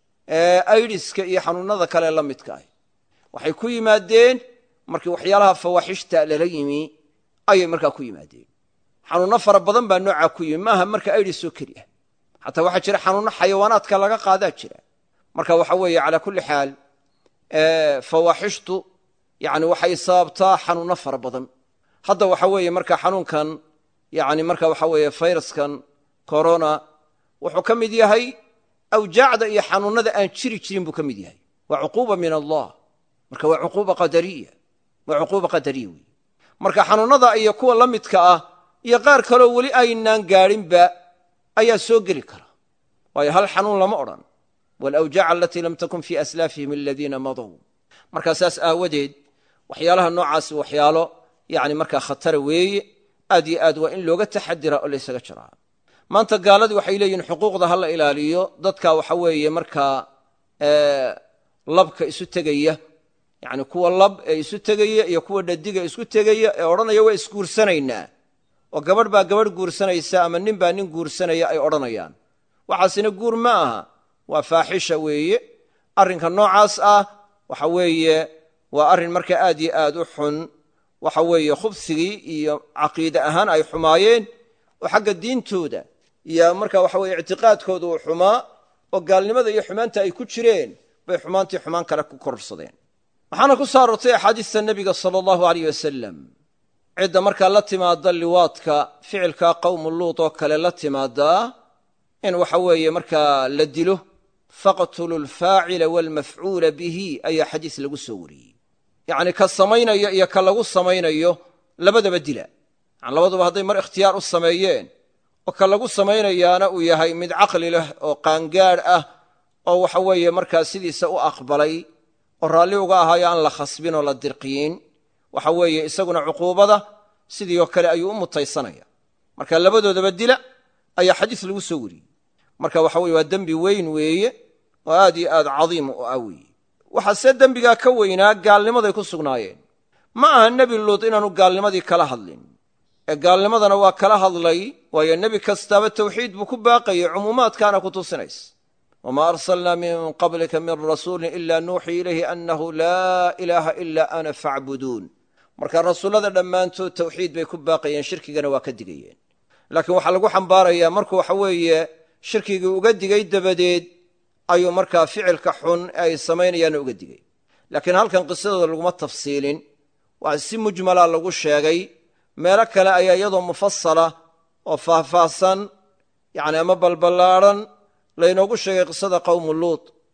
aidiska iyo xanuunnada kale la midka ah waxay ku yimaadeen markii waxyaalaha fawaaxishta lala yimi ayay markaa ku yimaadeen xanuunno fara badan baa noocaa ku yimi maaha marka aidis oo keli ah xataa waxaa jira xanuunno xayawaanaadka laga qaadaa jira marka waxa weeye calaa kulli xaal fawaaxishtu yani waxay sababtaa xanuunno fara badan hadda waxa weeye marka xanuunkan yani marka waxa weeye fayraskan corona wuxuu ka mid yahay awjaacda iyo xanuunnada aan jiri jirin buu ka mid yahay waa cuquuba min allah marka waa cuquuba qadariya waa cuquuba qadariya wey marka xanuunnada iyo kuwa la midka ah iyo qaar kaleo weli aynaan gaadhinba ayaa soo geli kara waayo hal xanuun lama odhan walawjaac alatii lam takun fii aslaafihim aladiina madow markaa saas aawadeed waxyaalaha noocaasi waxyaalo yani markaa khatara weeye aad yo aad waa in looga taxadira oo laysaga jiraa maanta gaaladii waxay leeyihin xuquuqda ha la ilaaliyo dadka waxa weeye markaa labka isu tegaya yani kuwa lab ee isu tegaya iyo kuwa dhadiga isku tegaya ee odhanaya waa isguursanaynaa oo gabadh baa gabadh guursanaysa ama nin baa nin guursanaya ay odhanayaan waxaasina guur ma aha waa faaxisha weeye arrinka noocaas ah waxa weeye waa arrin marka aad yo aad u xun waxa weeye khubsigii iyo caqiide ahaan ay xumaayeen oo xagga diintooda iyo marka waxa weye ictiqaadkooda uu xumaa oo gaalnimada iyo xumaanta ay ku jireen bay xumaantii xumaan kale ku kororsadeen waxaana ku soo aroortay axaadiista nebiga sala allahu aleyh wasalam cidda markaa la timaada liwaadka ficilka qowmu luut oo kale la timaadaa in waxa weeye markaa la dilo faqtulu alfaacila waalmafcuula bihi ayaa xadiis lagu soo wariyey yacni ka samaynaya iyo ka lagu samaynayo labadaba dila yani labaduba hadday mar ikhtiyaar u sameeyeen oo ka lagu samaynayaana uu yahay mid caqli leh oo qaangaadh ah oo waxa weeye markaa sidiisa u aqbalay oo raalli uga ahaayo aan la khasbin oo la dirqiyin waxa weeye isaguna cuquubada sidii oo kale ayuu u mutaysanaya marka labadoodaba dila ayaa xadiis lagu soo wariyey marka waxa weye waa dembi weyn weeye oo aad iyo aad cadiim u ah weeye waxaase dembigaa ka weynaa gaalnimaday ku sugnaayeen ma aha nebi luud inaanu gaalnimadii kala hadlin ee gaalnimadana waa kala hadlay waayo nebi kastaaba tawxiid buu ku baaqayay cumuumaadkaana ku tusinays wma arsalna min qablika min rasuuli ila nuuxii ilayhi anahu laa ilaaha ila ana facbuduun marka rasuullada dhammaantood tawxiid bay ku baaqayeen shirkigana waa ka digayeen laakiin waxaa lagu xambaarayaa markuu waxa weeye shirkigii uga digay dabadeed ayuu markaa ficilka xun ee ay samaynayaanna uga digay laakiin halkan qisadooda laguma tafsiilin waa si mujmala lagu sheegay meelo kale ayaa iyadoo mufasala oo faahfaahsan yani ama balballaadhan laynoogu sheegay qisada qowmu luut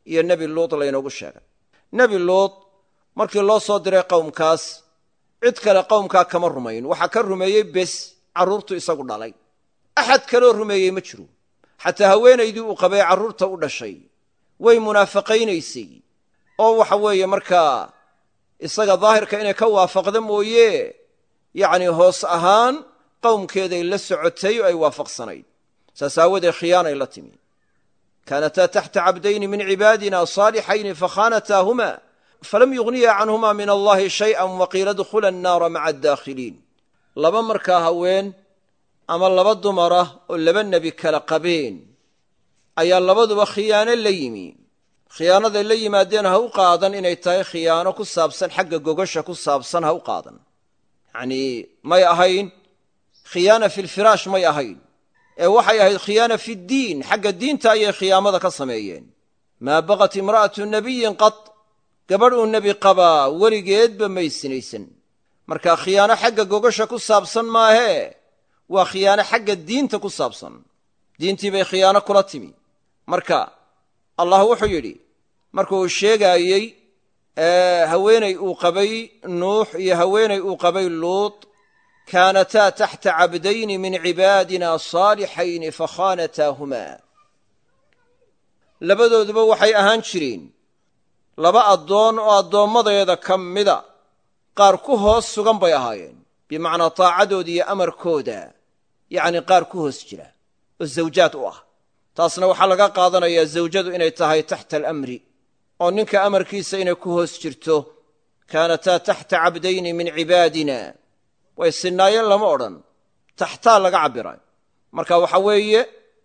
iyo nebi luud laynoogu sheegay nebi luud markii loo soo diray qowmkaas cid kale qowmkaa kama rumayn waxaa ka rumeeyey bes carruurtu isagu dhalay axad kaloo rumeeyey ma jiro xataa haweenaydii uu qabay carruurta u dhashay way munaafaqaynaysay oo waxa weeye markaa isaga daahirka inay ka waafaqda mooye yacnii hoos ahaan qowmkeeday la socotay oo ay waafaqsanayd saas aawadeed khiyaanay la timi kaanataa taxta cabdayni min cibaadina saalixayni fakhaanataahuma falam yugniya canhuma min allahi shay'an waqiila dkhula annaara maca adaakhiliin laba markaa haween ama laba dumarah oo laba nebi kala qabeen ayaa labaduba khiyaano la yimi khiyaanaday la yimaadeen ha u qaadan inay tahay khiyaano ku saabsan xagga gogasha ku saabsan ha u qaadan yacnii may ahayn khiyaana fi lfiraash may ahayn ee waxay ahayd khiyaana fi ddiin xagga diinta ayay khiyaamada ka sameeyeen maa baqat imra'atu nabiyin qad gabadh uu nebi qabaa weligeedba may sinaysan marka khiyaano xagga gogasha ku saabsan maahee waa khiyaano xagga diinta ku saabsan diintii bay khiyaano kula timi marka allah wuxuu yidhi markuu sheegaayey haweenay uu qabay nuux iyo haweenay uu qabay luut kaanataa taxta cabdayni min cibaadina saalixayni fakhaanataahumaa labadooduba waxay ahaan jireen laba addoon oo addoommadeeda ka mida qaar ku hoos sugan bay ahaayeen bimacnaa taacadooda iyo amarkooda yacni qaar ku hoos jira oo zawjaad u ah taasna waxaa laga qaadanayaa zawjadu inay tahay taxta alamri oo ninka amarkiisa inay ku hoos jirto kaanataa taxta cabdayni min cibaadina way sinnaayeen lama odhan taxtaa laga cabbiray marka waxa weeye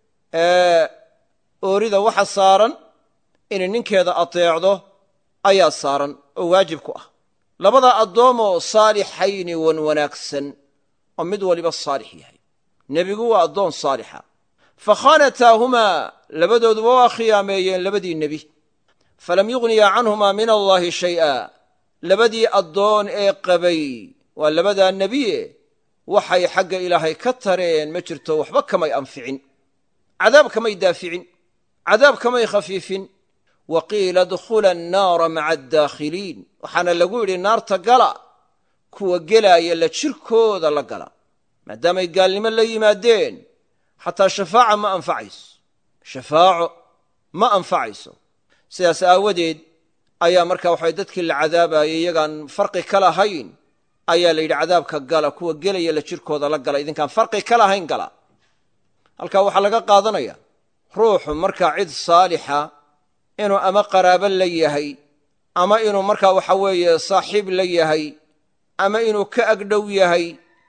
oorida waxa saaran inay ninkeeda ateecdo ayaa saaran oo waajib ku ah labada addoomoo saalixayni wan wanaagsan oo mid waliba saalix yahay nebigu waa addoon saalixa fakhaanataahumaa labadooduba waa khiyaameeyeen labadii nebi falam yugniya canhumaa min allaahi shay'a labadii addoon ee qabay waa labadaa nebiye waxay xagga ilaahay ka tareen ma jirto waxba kamay anficin cadaab kamay daaficin cadaab kamay khafiifin wa qiila dkhula annaara maca addaakhiliin waxaana lagu yidhi naarta gala kuwa gelaaya la jirkooda la gala maadaamay gaalnimo la yimaadeen xataa shafaaca ma anfacayso shafaaco ma anfacayso sidaas aawadeed ayaa marka waxay dadkii la cadaabayay iyagaan farqi ka lahayn ayaa la yidhi cadaabka gala kuwa gelaya la jirkooda la gala idinkaan farqi ka lahayn gala halkaa waxaa laga qaadanaya ruuxu markaa cid saalixa inuu ama qaraabo la yahay ama inuu markaa waxa weeye saaxiib la yahay ama inuu ka agdhow yahay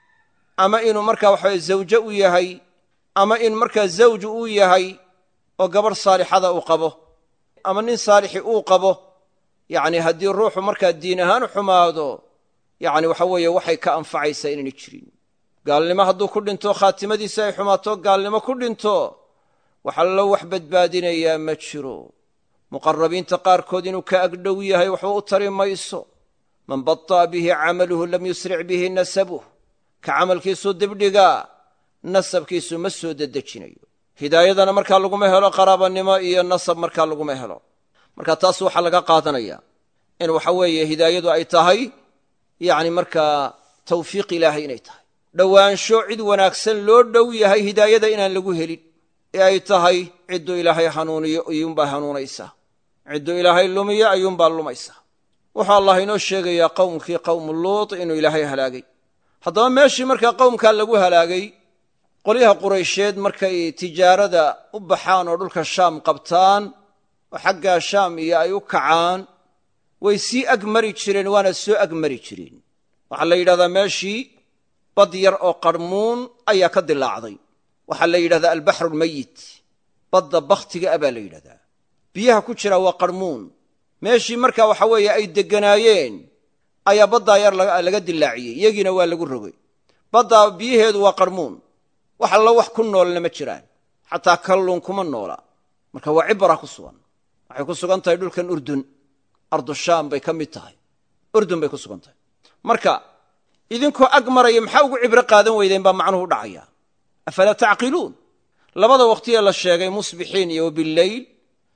ama inuu markaa waxaweye zawje u yahay ama in markaa zawju uu yahay oo gabadh saalixada uu qabo ama nin saalixi uu qabo yacni haddii ruuxu markaa diin ahaan xumaado yacni waxa weeye waxay ka anfacaysaa inayna jirin gaalnimo hadduu ku dhinto khaatimadiisa ay xumaato gaalnimo ku dhinto waxaa loo wax badbaadinayaa ma jiro muqarabiinta qaarkood inuu ka agdhow yahay waxba u tari mayso man baطa'a bihi camaluhu lam yusric bihi nasabuh ka camalkiisuu dibdhigaa nasabkiisu ma soo dedejinayo hidaayadana markaa laguma helo qaraabanimo iyo nasab markaa laguma helo marka taas waxaa laga qaadanaya in waxa weeye hidaayadu ay tahay yacni markaa tawfiiq ilaahay inay tahay dhowaansho cid wanaagsan loo dhow yahay hidaayada inaan lagu helin ee ay tahay cidduu ilaahay hanuuniyo ayuunbaa hanuunaysaa cidduu ilaahay lumiyo ayuunbaa lumaysaa wuxuu allah inoo sheegayaa qowmkii qowmu luut inuu ilaahay halaagay haddaba meeshii markaa qowmkaa lagu halaagay qolyaha quraysheed markay tijaarada u baxaan oo dhulka shaam qabtaan oo xaggaa shaam iyo ay u kacaan way sii agmari jireen waana soo agmari jireen waxaa la yidhahdaa meeshii bad yar oo qarmuun ayaa ka dilaacday waxaa la yidhahdaa albaxru almayit badda bakhtiga a baa la yidhahdaa biyaha ku jira waa qarmuun meeshii marka waxa weeye ay degganaayeen ayaa baddaa yar laga dilaaciyey iyagiina waa lagu rogay baddaa biyaheedu waa qarmuun wax allo wax ku noolna ma jiraan xataa kalluun kuma noola marka waa cibra ku sugan waxay ku sugan tahay dhulkan urdun ardushaam bay ka mid tahay urdun bay ku sugan tahay marka idinkoo ag maraya maxaa ugu cibro qaadan weydeen baa macnuhu dhacaya afalaa tacqiluun labada waqtiyee la sheegay musbixiin iyo bileyl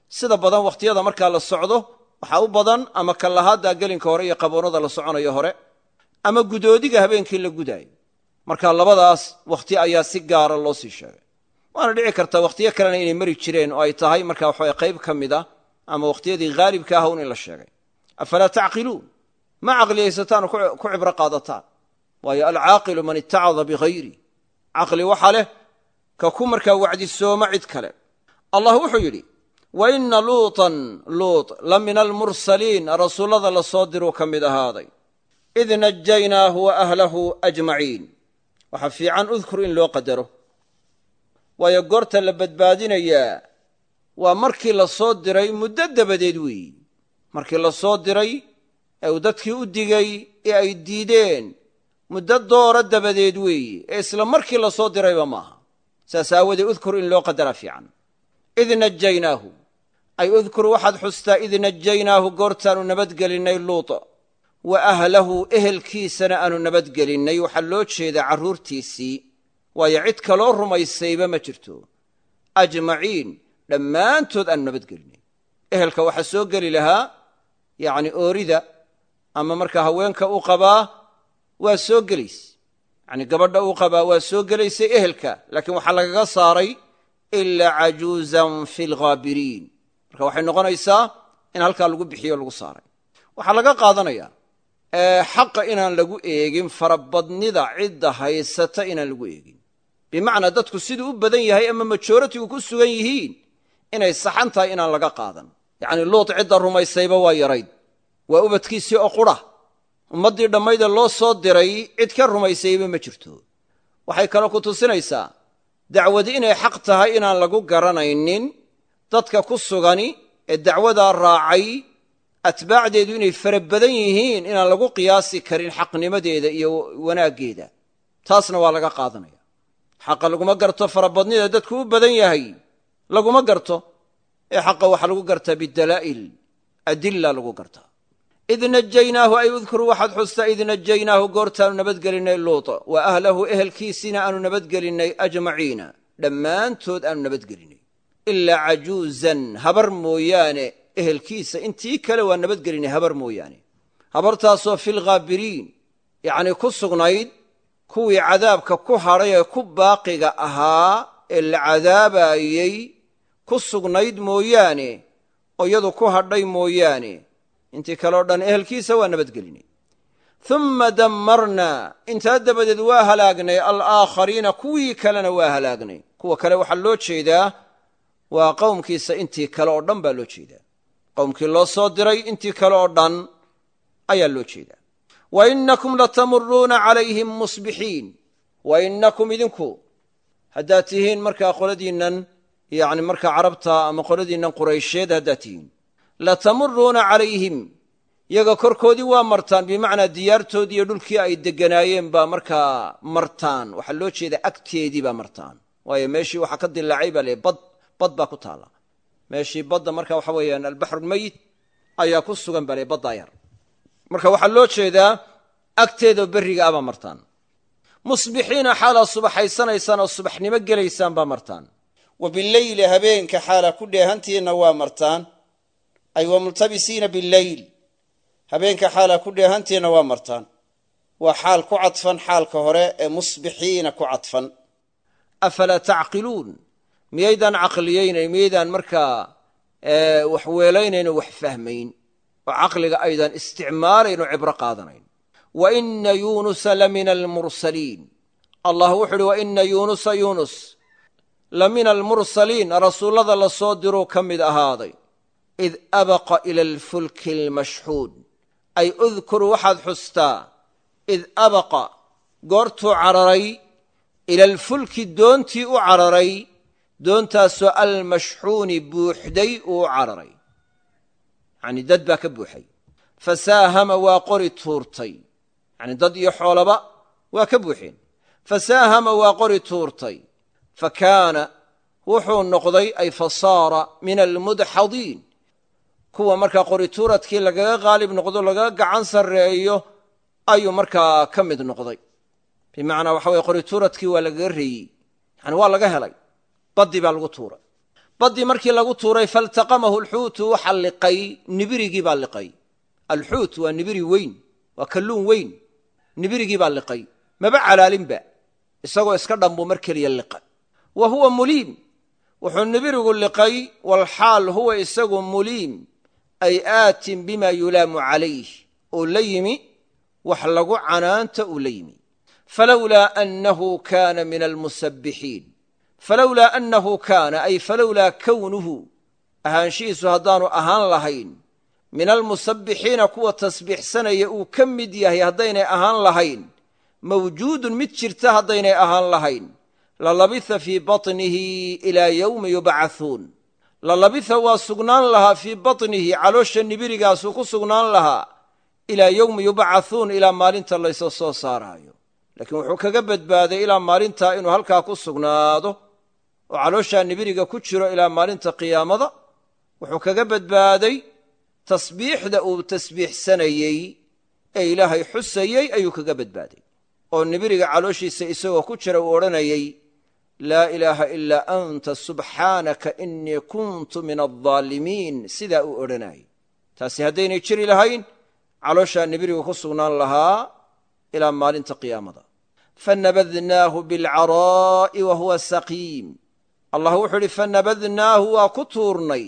sida badan wakhtiyada markaa la socdo waxaa u badan ama kallahaaddaa gelinka hore iyo qaboonada la soconayo hore ama gudoodiga habeenkii la gudaayo marka labadaas wakhti ayaa si gaara loo sii sheegay waana dhici kartaa wakhtiyo kalena inay mari jireen oo ay tahay marka waxawa qayb ka mid a ama wakhtiyadii haalibka ah un in la sheegay afalaa tacqiluun ma caqliyaysataan oo ku cibro qaadataan waayo alcaaqilu man itacada bihayri caqli waxa leh ka ku markaa wacdisooma cid kale allah wuxuu yidhi wa ina luutan luut la min almursaliin rasuullada la soo diruu ka mid ahaaday id najaynaahu wa ahlahu ajmaciin waxaa fiican udkur in loo qadaro waayo goorta la badbaadinayaa waa markii la soo diray muddo dabadeed weeyi markii la soo diray ee uu dadkii u digay ee ay diideen muddo doora dabadeed weeyi ee isla markii la soo dirayba maaha saas aawadee udkur in loo qadaraa fiican id najaynaahu ay udkur waxaad xustaa id najaynaahu goortaannu nabadgelinnay luuta wa ahlahu ehelkiisana aanu nabadgelinnay waxaa loo jeedaa carruurtiisii waayo cid kaloo rumaysayba ma jirto ajmaciin dhammaantood aanu nabadgelinay ehelka waxaa soo geli lahaa yacni oorida ama markaa haweenka u qabaa waa soo gelayse yacni gabadha uu qabaa waa soo gelaysay ehelka laakiin waxaa lagaga saaray ilaa cajuuzan fi lghaabiriin marka waxay noqonaysaa in halkaa lagu bixiyo lagu saaray waxaa laga qaadanayaa xaqa inaan lagu eegin farabadnida cidda haysata inaan lagu eegin bimacnaa dadku siduu u badan yahay ama majoratigu ku sugan yihiin inay saxan tahay inaan laga qaadan yacni luut cidda rumaysayba waa yarayd waa ubadkiisii oo qura ummaddii dhammaydee loo soo diray cid ka rumaysayba ma jirto waxay kaloo ku tusinaysaa dacwadi inay xaq tahay inaan lagu garanaynin dadka ku sugani ee dacwadaa raacay atbaacdeedu inay fara badan yihiin inaan lagu qiyaasi karin xaqnimadeeda iyo wanaaggeeda taasna waa laga qaadanaya xaqa laguma garto farabadnida dadku u badan yahay laguma garto ee xaqa waxaa lagu gartaa bidalaa'il adilla lagu gartaa id najaynaahu ay udkur waxaad xustaa id najaynaahu goortaanu nabadgelinnay luuta wa ahlahu ehelkiisiina aanu nabadgelinnay ajmaciina dhammaantood aanu nabadgelinay ilaa cajuuzan habar mooyaane ehelkiisa intii kale waa nabadgelinay habar mooyaane habartaasoo filghaabiriin yacnii ku sugnayd kuwii cadaabka ku hadhay ee ku baaqiga ahaa ee la cadaabaayey ku sugnayd mooyaane oo iyadu ku hadhay mooyaane intii kale o dhan ehelkiisa waa nabadgelinay uma dammarnaa intaa dabadeed waa halaagnay alaakhariina kuwii kalena waa halaagnay kuwa kale waxaa loo jeedaa waa qowmkiisa intii kale oo dhan baa loo jeedaa qowmkii loo soo diray intii kale oo dhan ayaa loo jeedaa wa inakum latamuruuna calayhim musbixiin wa inakum idinku haddaad tihiin markaa qoladiinnan yani markaa carabta ama qoladiinnan quraysheed haddaad tihiin latamuruuna calayhim yaga korkoodii waa martaan bimacnaa diyaartoodii iyo dhulkii ay degganaayeen baa markaa martaan waxaa loo jeedaa agteedii baa martaan waayo meeshii waxaa ka dilaacay baa le bad bad baa ku taalla meeshii badda marka waxa weeyaan albaxrulmeyit ayaa ku sugan baa le baddaa yar marka waxaa loo jeedaa agteedao berriga ah baa martaan musbixiina xaalaa subaxaysanaysaan oo subaxnimo gelaysaan baa martaan wa bileyli habeenka xaalaa ku dheehantiinna waa martaan ay wa multabisiina bileyl habeenka xaalaa ku dheehantiinna waa martaan waa xaal ku cadfan xaalka hore ee musbixiina ku cadfan afalaa tacqiluun miyaydaan caqliyaynayn miyaydaan markaa wax weelaynayn oo wax fahmayn oo caqliga aydaan isticmaalayn oo cibro qaadanayn wa ina yuunusa la mina almursaliin allah wuxu uhi wa ina yuunusa yuunus la mina almursaliin rasuullada la soo diruu ka mid ahaaday id abaqa ila alfulki almashxuud ay udkur waxaad xustaa id abaqa goortuu cararay ila alfulki doontii u cararay doontaasoo almashxuuni buuxday uu u cararay yacni dad baa ka buuxay fasaahama waa qori tuurtay yacni dad iyo xoolaba waa ka buuxeen fasaahama waa qori tuurtay fa kaana wuxuu noqday ay fasaara min almudxadiin kuwa markaa qori tuuradkii lagaga qaalib noqdo lagaga gacan sarreeyo ayuu markaa ka mid noqday bimacnaa waxa weye qori tuuradkii waa lagaga reeyey yani waa laga helay baddii baa lagu tuuray baddii markii lagu tuuray faltaqamahu alxuutu waxa liqay nibirigii baa liqay alxuut waa nibiri weyn waa kalluun weyn nibirigii baa liqay maba calaalinba isagoo iska dhanbuu mar keliya liqa wa huwa muliim wuxuu nibirigu liqay walxaal huwa isagu muliim ay aatin bima yulaamu calayh uu la yimi wax lagu canaanta uu la yimi falowlaa annahu kaana min almusabbixiin falowlaa annahu kaana ay falowlaa kownuhu ahaanshihiisu haddaanu ahaan lahayn min almusabbixiina kuwa tasbiixsanaya uu ka mid yahay haddaynay ahaan lahayn mawjuudun mid jirta haddaynay ahaan lahayn lalabitha fii batnihi ilaa yowmi yubcahuun lalabitha waa sugnaan lahaa fii batnihi caloosha nibirigaasuu ku sugnaan lahaa ilaa yowmi yubcahuun ilaa maalinta laysa soo saaraayo laakiin wuxuu kaga badbaaday ilaa maalintaa inuu halkaa ku sugnaado oo calooshaa nibiriga ku jiro ilaa maalinta qiyaamada wuxuu kaga badbaaday tasbiixda uu tasbiixsanayey ee ilaahay xusayey ayuu kaga badbaaday oo nibiriga calooshiisa isagoo ku jira uu odhanayey laa ilaaha ilaa anta subxaanaka innii kuntu min aldaalimiin sidaa uu odhanayay taasi haddaynay jiri lahayn calooshaa nibirigu ku sugnaan lahaa ilaa maalinta qiyaamada fanabadnaahu bilcaraa'i wa huwa saqiim allah wuxuu idhi fanabadnaahu waa ku tuurnay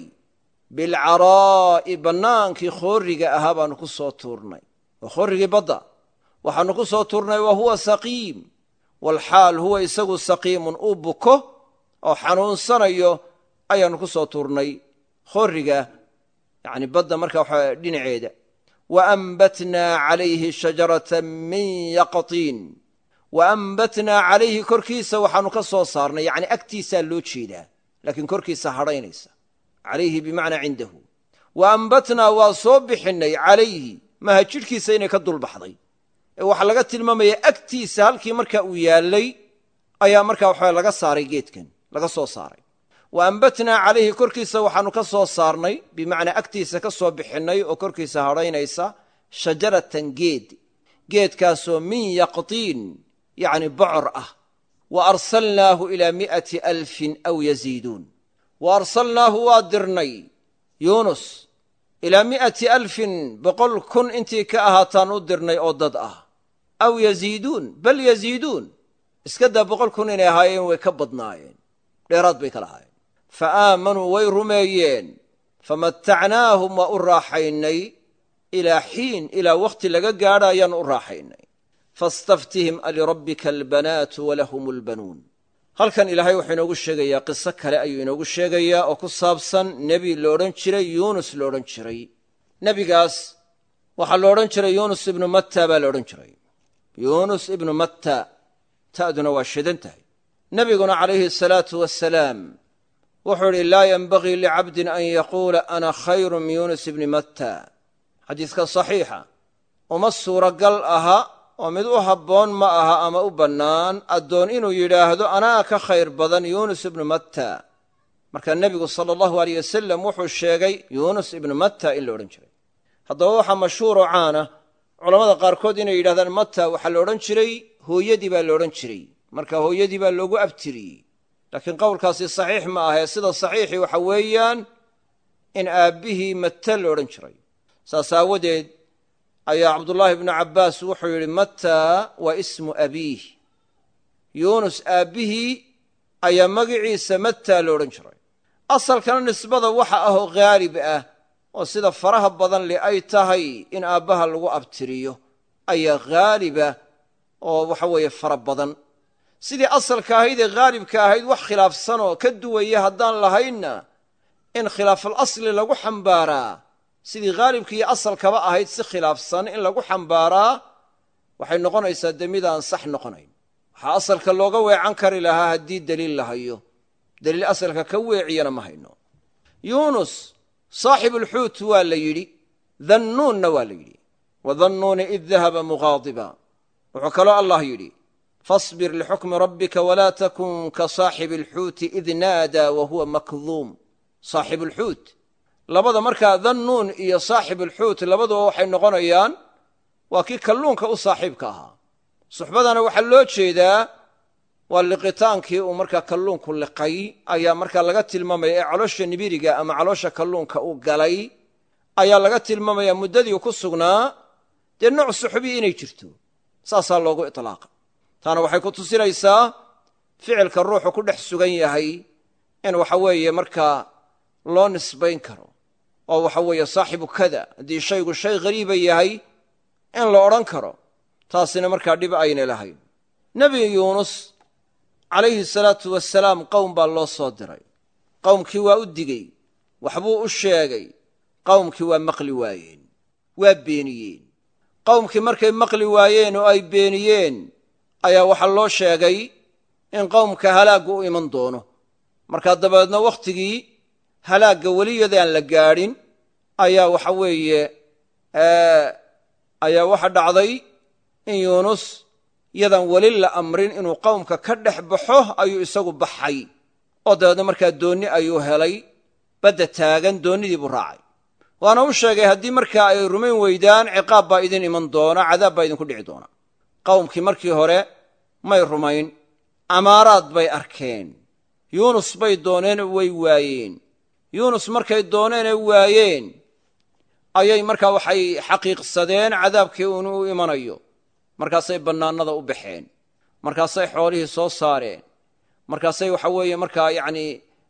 bilcaraa'i bannaankii khoorriga ahaa baannu ku soo tuurnay waa khoorrigii badda waxaannu ku soo tuurnay wa huwa saqiim walxaal huwa isagu saqiimun uu buko oo xanuunsanayo ayaannu ku soo tuurnay khoorriga yacni badda marka waxaa dhinaceeda wa ambatnaa calayhi shajaratan min yaqtiin wa ambatnaa calayhi korkiisa waxaannu ka soo saarnay yacni agtiisaa loo jeedaa laakiin korkiisa hadhaynaysa calayhi bimacnaa cindahu wa ambatnaa waa soo bixinnay calayhi maha jidhkiisa inay ka dulbaxday ee waxaa laga tilmaamaya agtiisa halkii marka uu yaallay ayaa markaa waxaa laga saaray geedkan laga soo saaray wa ambatnaa calayhi korkiisa waxaannu ka soo saarnay bimacnaa agtiisa ka soo bixinnay oo korkiisa hadhaynaysa shajaratan geed geedkaasoo min yaqtiin yacni bocor ah wa arsalnaahu ilaa mi'ati alfin aw yaziiduun wa arsalnaahu waa dirnay yuunus ilaa mi'ati alfin boqol kun intii ka ahaataan u dirnay oo dad ah aw yaziiduun bal yaziiduun iska daa boqol kun inay ahaayeen way ka badnaayeen dheeraad bay ka lahaayeen fa aamanuu way rumeeyeen famatacnaahum waa u raaxaynay ilaa xiin ilaa wakhti laga gaadha ayaan u raaxaynay fastaftihim alirabbika albanaatu walahum albanuun halkan ilaahay wuxuu inoogu sheegayaa qiso kale ayuu inoogu sheegayaa oo ku saabsan nebi la odhan jiray yuunus la odhan jiray nebigaas waxaa la odhan jiray yuunus ibnu matta baa la odhan jiray yuunus ibnu matta ta'duna waa shidan tahay nebiguna calayhi asalaatu wasalaam wuxuu idhi laa yenbagii licabdin an yaquula ana khayru min yuunus ibni matta xadiiska saxiixa uma suuragal aha oo mid u habboon ma aha ama u bannaan addoon inuu yidhaahdo anaa ka khayr badan yuunus ibnu matta marka nebigu sala allahu aleyh wasalam wuxuu sheegay yuunus ibnu matta in la odhan jiray haddaba waxaa mashhuuroo caana culammada qaarkood inay yidhahdaan matta waxaa la odhan jiray hooyadii baa la odhan jiray marka hooyadii baa loogu abtiriyey laakiin qowlkaasi saxiix ma ahee sida saxiixii waxa weeyaan in aabbihii matta la odhan jiray saas aawadeed ayaa cabdullaahi bnu cabbaas wuxuu yidhi matta waa ismu abiih yuunus aabbihii ayaa magiciisa matta la odhan jiray asalkana nisbada waxa ahoo khaalib ah oo sida faraha badan li ay tahay in aabbaha lagu abtiriyo ayaa khaaliba oo waxa weeye fara badan sidii asalka ahayd ee khaalibka ahayd wax khilaafsanoo ka duwaya haddaan lahaynna in khilaafal asli lagu xambaaraa sidii khaalibkiiyo asalkaba ahayd si khilaafsan in lagu xambaaraa waxay noqonaysaa dee midaan sax noqonayn waxaa asalka looga weecan kari lahaa haddii deliil la hayo deliil asalka ka weeciyana ma hayno yuunus saaxibulxuut waa la yidhi dannuunna waa la yidhi wadannuuni id dahaba muqaadiba wuxuu kaloo allah yidhi fasbir lixukmi rabbika walaa takun ka saaxibi alxuuti id naadaa wa huwa makduum saaxibulxuut labada markaa dannuun iyo saaxibulxuut labaduba waxay noqonayaan waa kii kalluunka u saaxiibka ahaa suxbadana waxaa loo jeedaa waa liqitaankii uu markaa kalluunku liqay ayaa markaa laga tilmaamaya ee caloosha nibiriga ama caloosha kalluunka uu galay ayaa laga tilmaamaya muddadii ku sugnaa dee nooc suxubii inay jirto saasaa loogu itlaaqa taana waxay ku tusinaysaa ficilka ruuxu ku dhex sugan yahay in waxa weeye markaa loo nisbayn karo oo waxa weeye saaxibu kada haddii shaygu shay ghariiba yahay in la odhan karo taasina markaa dhib aynay lahayn nebi yuunus calayhi salaatu wasalaam qowm baa loo soo diray qowmkii waa u digey waxbuu u sheegay qowmkii waa maqli waayeen waa beeniyeen qowmkii markay maqli waayeen oo ay beeniyeen ayaa waxaa loo sheegay in qowmka halaaggu u iman doono markaa dabeedna wakhtigii halaagga weliyadaan la gaadhin ayaa waxa weeye ayaa waxa dhacday in yuunus yadaan weli la amrin inuu qowmka ka dhex baxo ayuu isagu baxay oo dabeedna markaa doonni ayuu helay badda taagan doonnidii buu raacay waana u sheegay haddii markaa ay rumayn weydaan ciqaab baa idin iman doona cadaab baa idinku dhici doona qowmkii markii hore may rumayn amaaraad bay arkeen yuunus bay dooneen way waayeen yuunus markay dooneenee waayeen ayay markaa waxay xaqiiqsadeen cadaabkii uunu u imanayo markaasay bannaanada u baxeen markaasay xoolihii soo saareen markaasay waxa weeye markaa yacni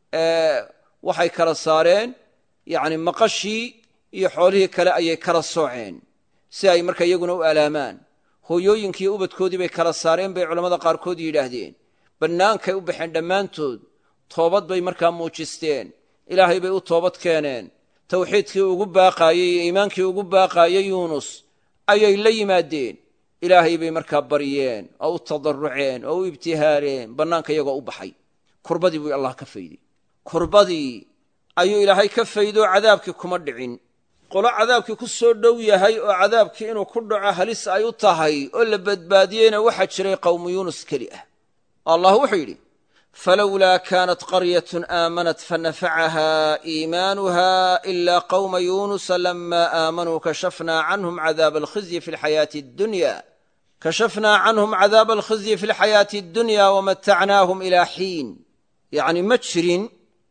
waxay kala saareen yacni maqashii iyo xoolihii kale ayay kala sooceen si ay markaa iyaguna u alaamaan hooyooyinkiiyo ubadkoodii bay kala saareen bay culammada qaarkood yidhaahdeen bannaankay u baxeen dhammaantood toobad bay markaa muujisteen ilaahay bay u toobad keeneen tawxiidkii ugu baaqaayey iyo iimaankii ugu baaqaayey yuunus ayay la yimaadeen ilaahay bay markaa baryeen oo u tadarruceen oo u ibtihaareen bannaanka iyagoo u baxay kurbadii buu allah ka fayday kurbadii ayuu ilaahay ka faydoo cadaabkii kuma dhicin qolo cadaabkii ku soo dhow yahay oo cadaabkii inuu ku dhaco halis ay u tahay oo la badbaadiyeyna waxaa jiray qowmu yuunus keli ah allah wuxuu yidhi falowlaa kaanat qaryatun aamanat fanafacaha iimaanuha ilaa qowma yuunusa lama aamanuu kashafnaa canhum cadaaba alkhizyi fi lxayaati addunya kashafnaa canhum cadaaba alkhizyi fi lxayaati addunya wamatacnaahum ilaa xiin yacni ma jirin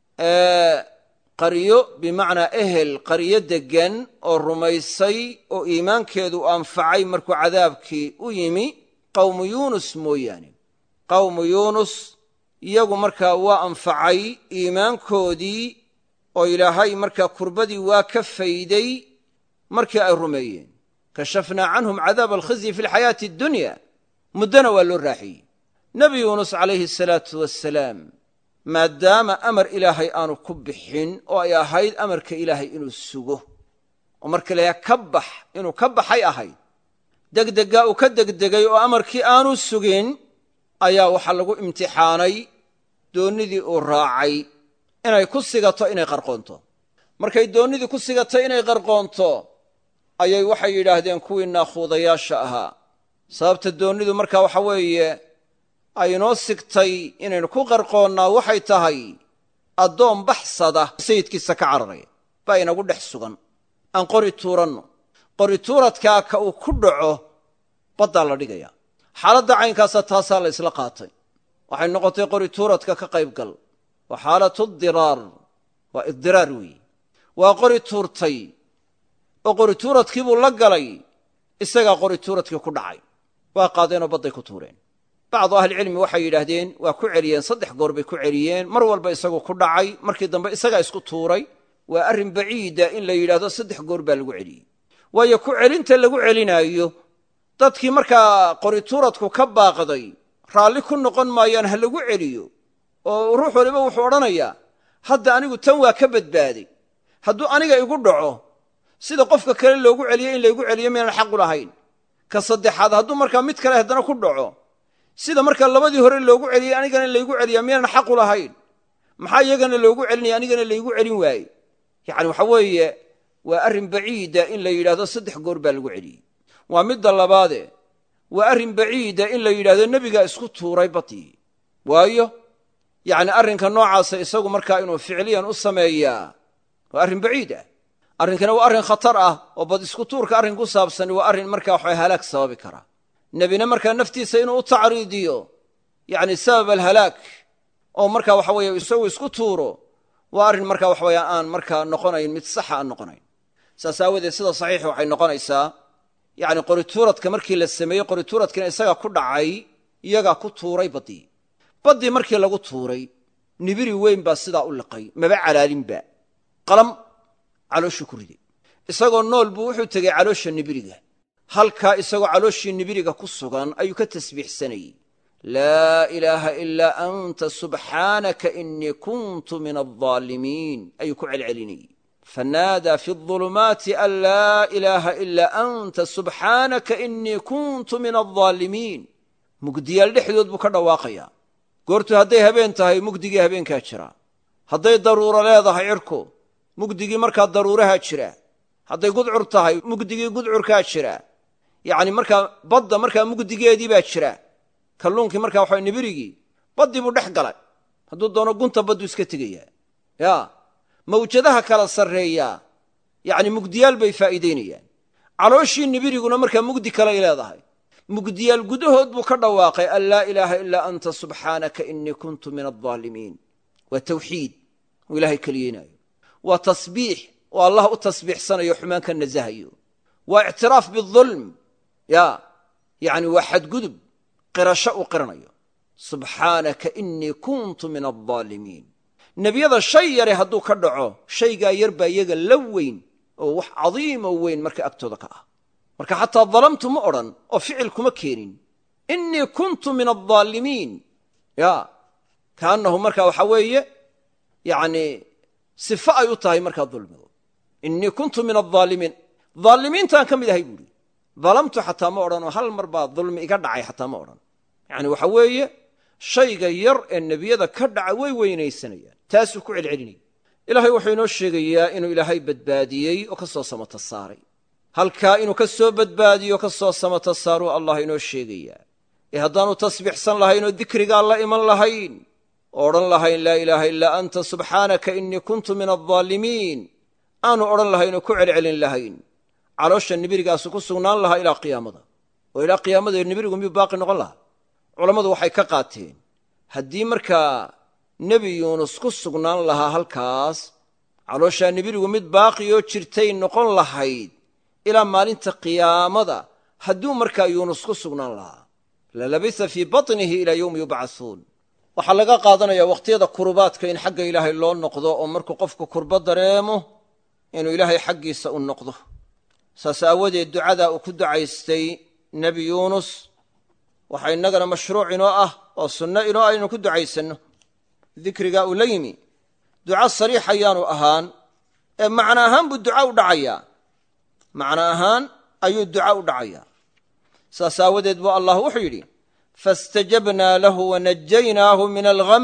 qaryo bimacnaa ehel qaryo deggan oo rumaysay oo iimaankeedu anfacay markuu cadaabkii u yimi qowmu yuunus mooyaane qowmu yuunus iyagu markaa waa anfacay iimaankoodii oo ilaahay markaa kurbadii waa ka fayday markii ay rumeeyeen kashafnaa canhum cadaaba alkhizyi fi lxayaati addunya muddona waa loo raaxiyey nebi yuunus calayhi asalaatu wassalaam maadaama amar ilaahay aanu ku bixin oo ay ahayd amarka ilaahay inuu sugo oo marka layaa ka bax inuu ka baxay ahayd degdeggaa uu ka degdegay oo amarkii aanu sugin ayaa waxaa lagu imtixaanay doonnidii uu raacay inay ku sigato inay qarqoonto markay doonnidii ku sigato inay qarqoonto ayay waxay yidhaahdeen kuwii naakhuudayaasha ahaa sababta doonnidu markaa waxa weeye ay inoo sigtay inaynu ku qarqoonnaa waxay tahay addoon baxsada sayidkiisa ka cararaya baa inagu dhex sugan aan qori tuuranno qori tuuradkaa ka uu ku dhaco baddaa la dhigaya xaaladda caynkaasa taasaa la isla qaatay waxay noqotay qori tuuradka ka qayb gal waa xaalatu diraar waa iddiraar weeye waa qori tuurtay oo qori tuuradkiibuu la galay isagaa qori tuuradkii ku dhacay waa qaadeenoo badday ku tuureen bacdu ahlicilmi waxay yidhaahdeen waa ku celiyeen saddex goor bay ku celiyeen mar walba isagu ku dhacay markii dambe isagaa isku tuuray waa arrin baciida in la yidhaahdo saddex goor baa lagu celiyey waayo ku celinta lagu celinaayo dadkii markaa qorituuradku ka baaqday raalli ku noqon maayaan ha lagu celiyo oo ruux waliba wuxuu odhanayaa hadda anigu tan waa ka badbaaday hadduu aniga igu dhaco sida qofka kale loogu celiyo in laygu celiyo miyaanan xaqu lahayn ka saddexaad hadduu markaa mid kale haddana ku dhaco sida markaa labadii hore loogu celiyey anigana laygu celiyaa miyaanan xaqu lahayn maxaa iyagana loogu celinaya anigana laygu celin waaye yacni waxa weeye waa arrin baciida in la yidhahdo saddex goor baa lagu celiyey waa midda labaade waa arrin baciida in la yidhahdo nebigaa isku tuuray badii waayo yacni arrinka noocaasa isagu markaa inuu ficliyan u sameeyaa waa arrin baciid ah arrinkana waa arrin khatar ah oo bad isku tuurka arrin ku saabsani waa arrin markaa waxa halaag sababi kara nebina markaa naftiisa inuu u tacriidiyo yacni sabab alhalaag oo markaa waxa weeye isagu isku tuuro waa arrin markaa waxa weeye aan markaa noqonayn mid saxa aan noqonayn saas aawadeed sida saxiixa waxay noqonaysaa yacni qorituuradka markii la sameeyey qorituuradkina isaga ku dhacay iyagaa ku tuuray baddii baddii markii lagu tuuray nibiri weyn baa sidaa u liqay maba calaalinba qalam calooshuu ku riday isagoo nool buu wuxuu tegey caloosha nibiriga halkaa isagoo calooshii nibiriga ku sugan ayuu ka tasbiixsanayey laa ilaaha ilaa anta subxaanaka inii kuntu min aldaalimiin ayuu ku celcelinayey fanaadaa fi اظulumaati an laa ilaaha ilaa anta subxaanaka inii kuntu min aldaalimiin mugdiyaal dhexdood buu ka dhawaaqayaa goortu hadday habeen tahay mugdigii habeenkaa jira hadday daruuro leedahay cirku mugdigii markaa daruurahaa jira hadday gudcur tahay mugdigii gudcurkaa jira yacni markaa badda markaa mugdigeedii baa jira kalluunkii markaa waxa nibirigii baddii buu dhex galay hadduu doono gunta baddu iska tegayaa ya mawjadaha kala sarreeyaa yacni mugdiyaal bay faa'iidaynayaan calooshii nibiriguna markaa mugdi kalay leedahay mugdiyaal gudahood buu ka dhawaaqay an laa ilaaha ilaa anta subxaanaka inii kuntu min aldaalimiin waa tawxiid uu ilaahay keliyeynaayo waa tasbiix oo allah u tasbiixsanayo xumaan ka nasahayo waa ictiraaf biulm ya yacni waa xadgudub qirasho uu qiranayo subxaanaka inii kuntu min aldaalimiin nebiyada shay yare hadduu ka dhaco shaygaa yar baa iyaga la weyn oo wax cadiimo weyn marka agtooda ka ah marka xataa dalamtu ma odhan oo ficil kuma keenin inii kuntu min aldaalimiin ya kaannahu marka waxa weeye yani sifo ay u tahay markaa dulmigu inii kuntu min aldaalimiin daalimiintaan ka mid ahay buuhi dalamtu xataa ma odhan oo hal mar baa dulmi iga dhacay xataa ma odhan yani waxa weeye shayga yar ee nebiyada ka dhaca way weynaysanayaan taasuu ku celcelinaya ilaahay wuxuu inoo sheegayaa inuu ilaahay badbaadiyey oo ka soo samata saaray halkaa inuu ka soo badbaadiyo ka soo samata saaruu allah inoo sheegayaa ee haddaanu tasbiixsan lahayn oo dikrigaa la iman lahayn oo odhan lahayn laa ilaaha ilaa anta subxaanaka inii kuntu min aldaalimiin aanu odhan lahayn oo ku celcelin lahayn caloosha nibirigaasu ku sugnaan lahaa ilaa qiyaamada oo ilaa qiyaamada nibirigu miyuu baaqi noqon lahaa culammadu waxay ka qaateen haddii markaa nebi yuunus ku sugnaan lahaa halkaas calooshaa nibirigu mid baaqiyoo jirtay noqon lahayd ilaa maalinta qiyaamada hadduu markaa yuunus ku sugnaan lahaa lalabisa fii batnihi ilaa yowmi yubcasuun waxaa laga qaadanayaa wakhtiyada kurubaadka in xagga ilaahay loo noqdo oo markuu qofku kurbo dareemo inuu ilaahay xaggiisa u noqdo saas aawadeed ducadaa uu ku ducaystay nebi yuunus waxaa innagana mashruuc inoo ah oo sunno inoo ah inuu ku ducaysanno dikrigaa uu la yimi duca sariix ayaanu ahaan ee macno ahaan buu duca u dhacayaa macno ahaan ayuu duca u dhacayaa saas aawadeed buu allah wuxuu yidhi faاstajabnaa lahu wanajaynaahu min algham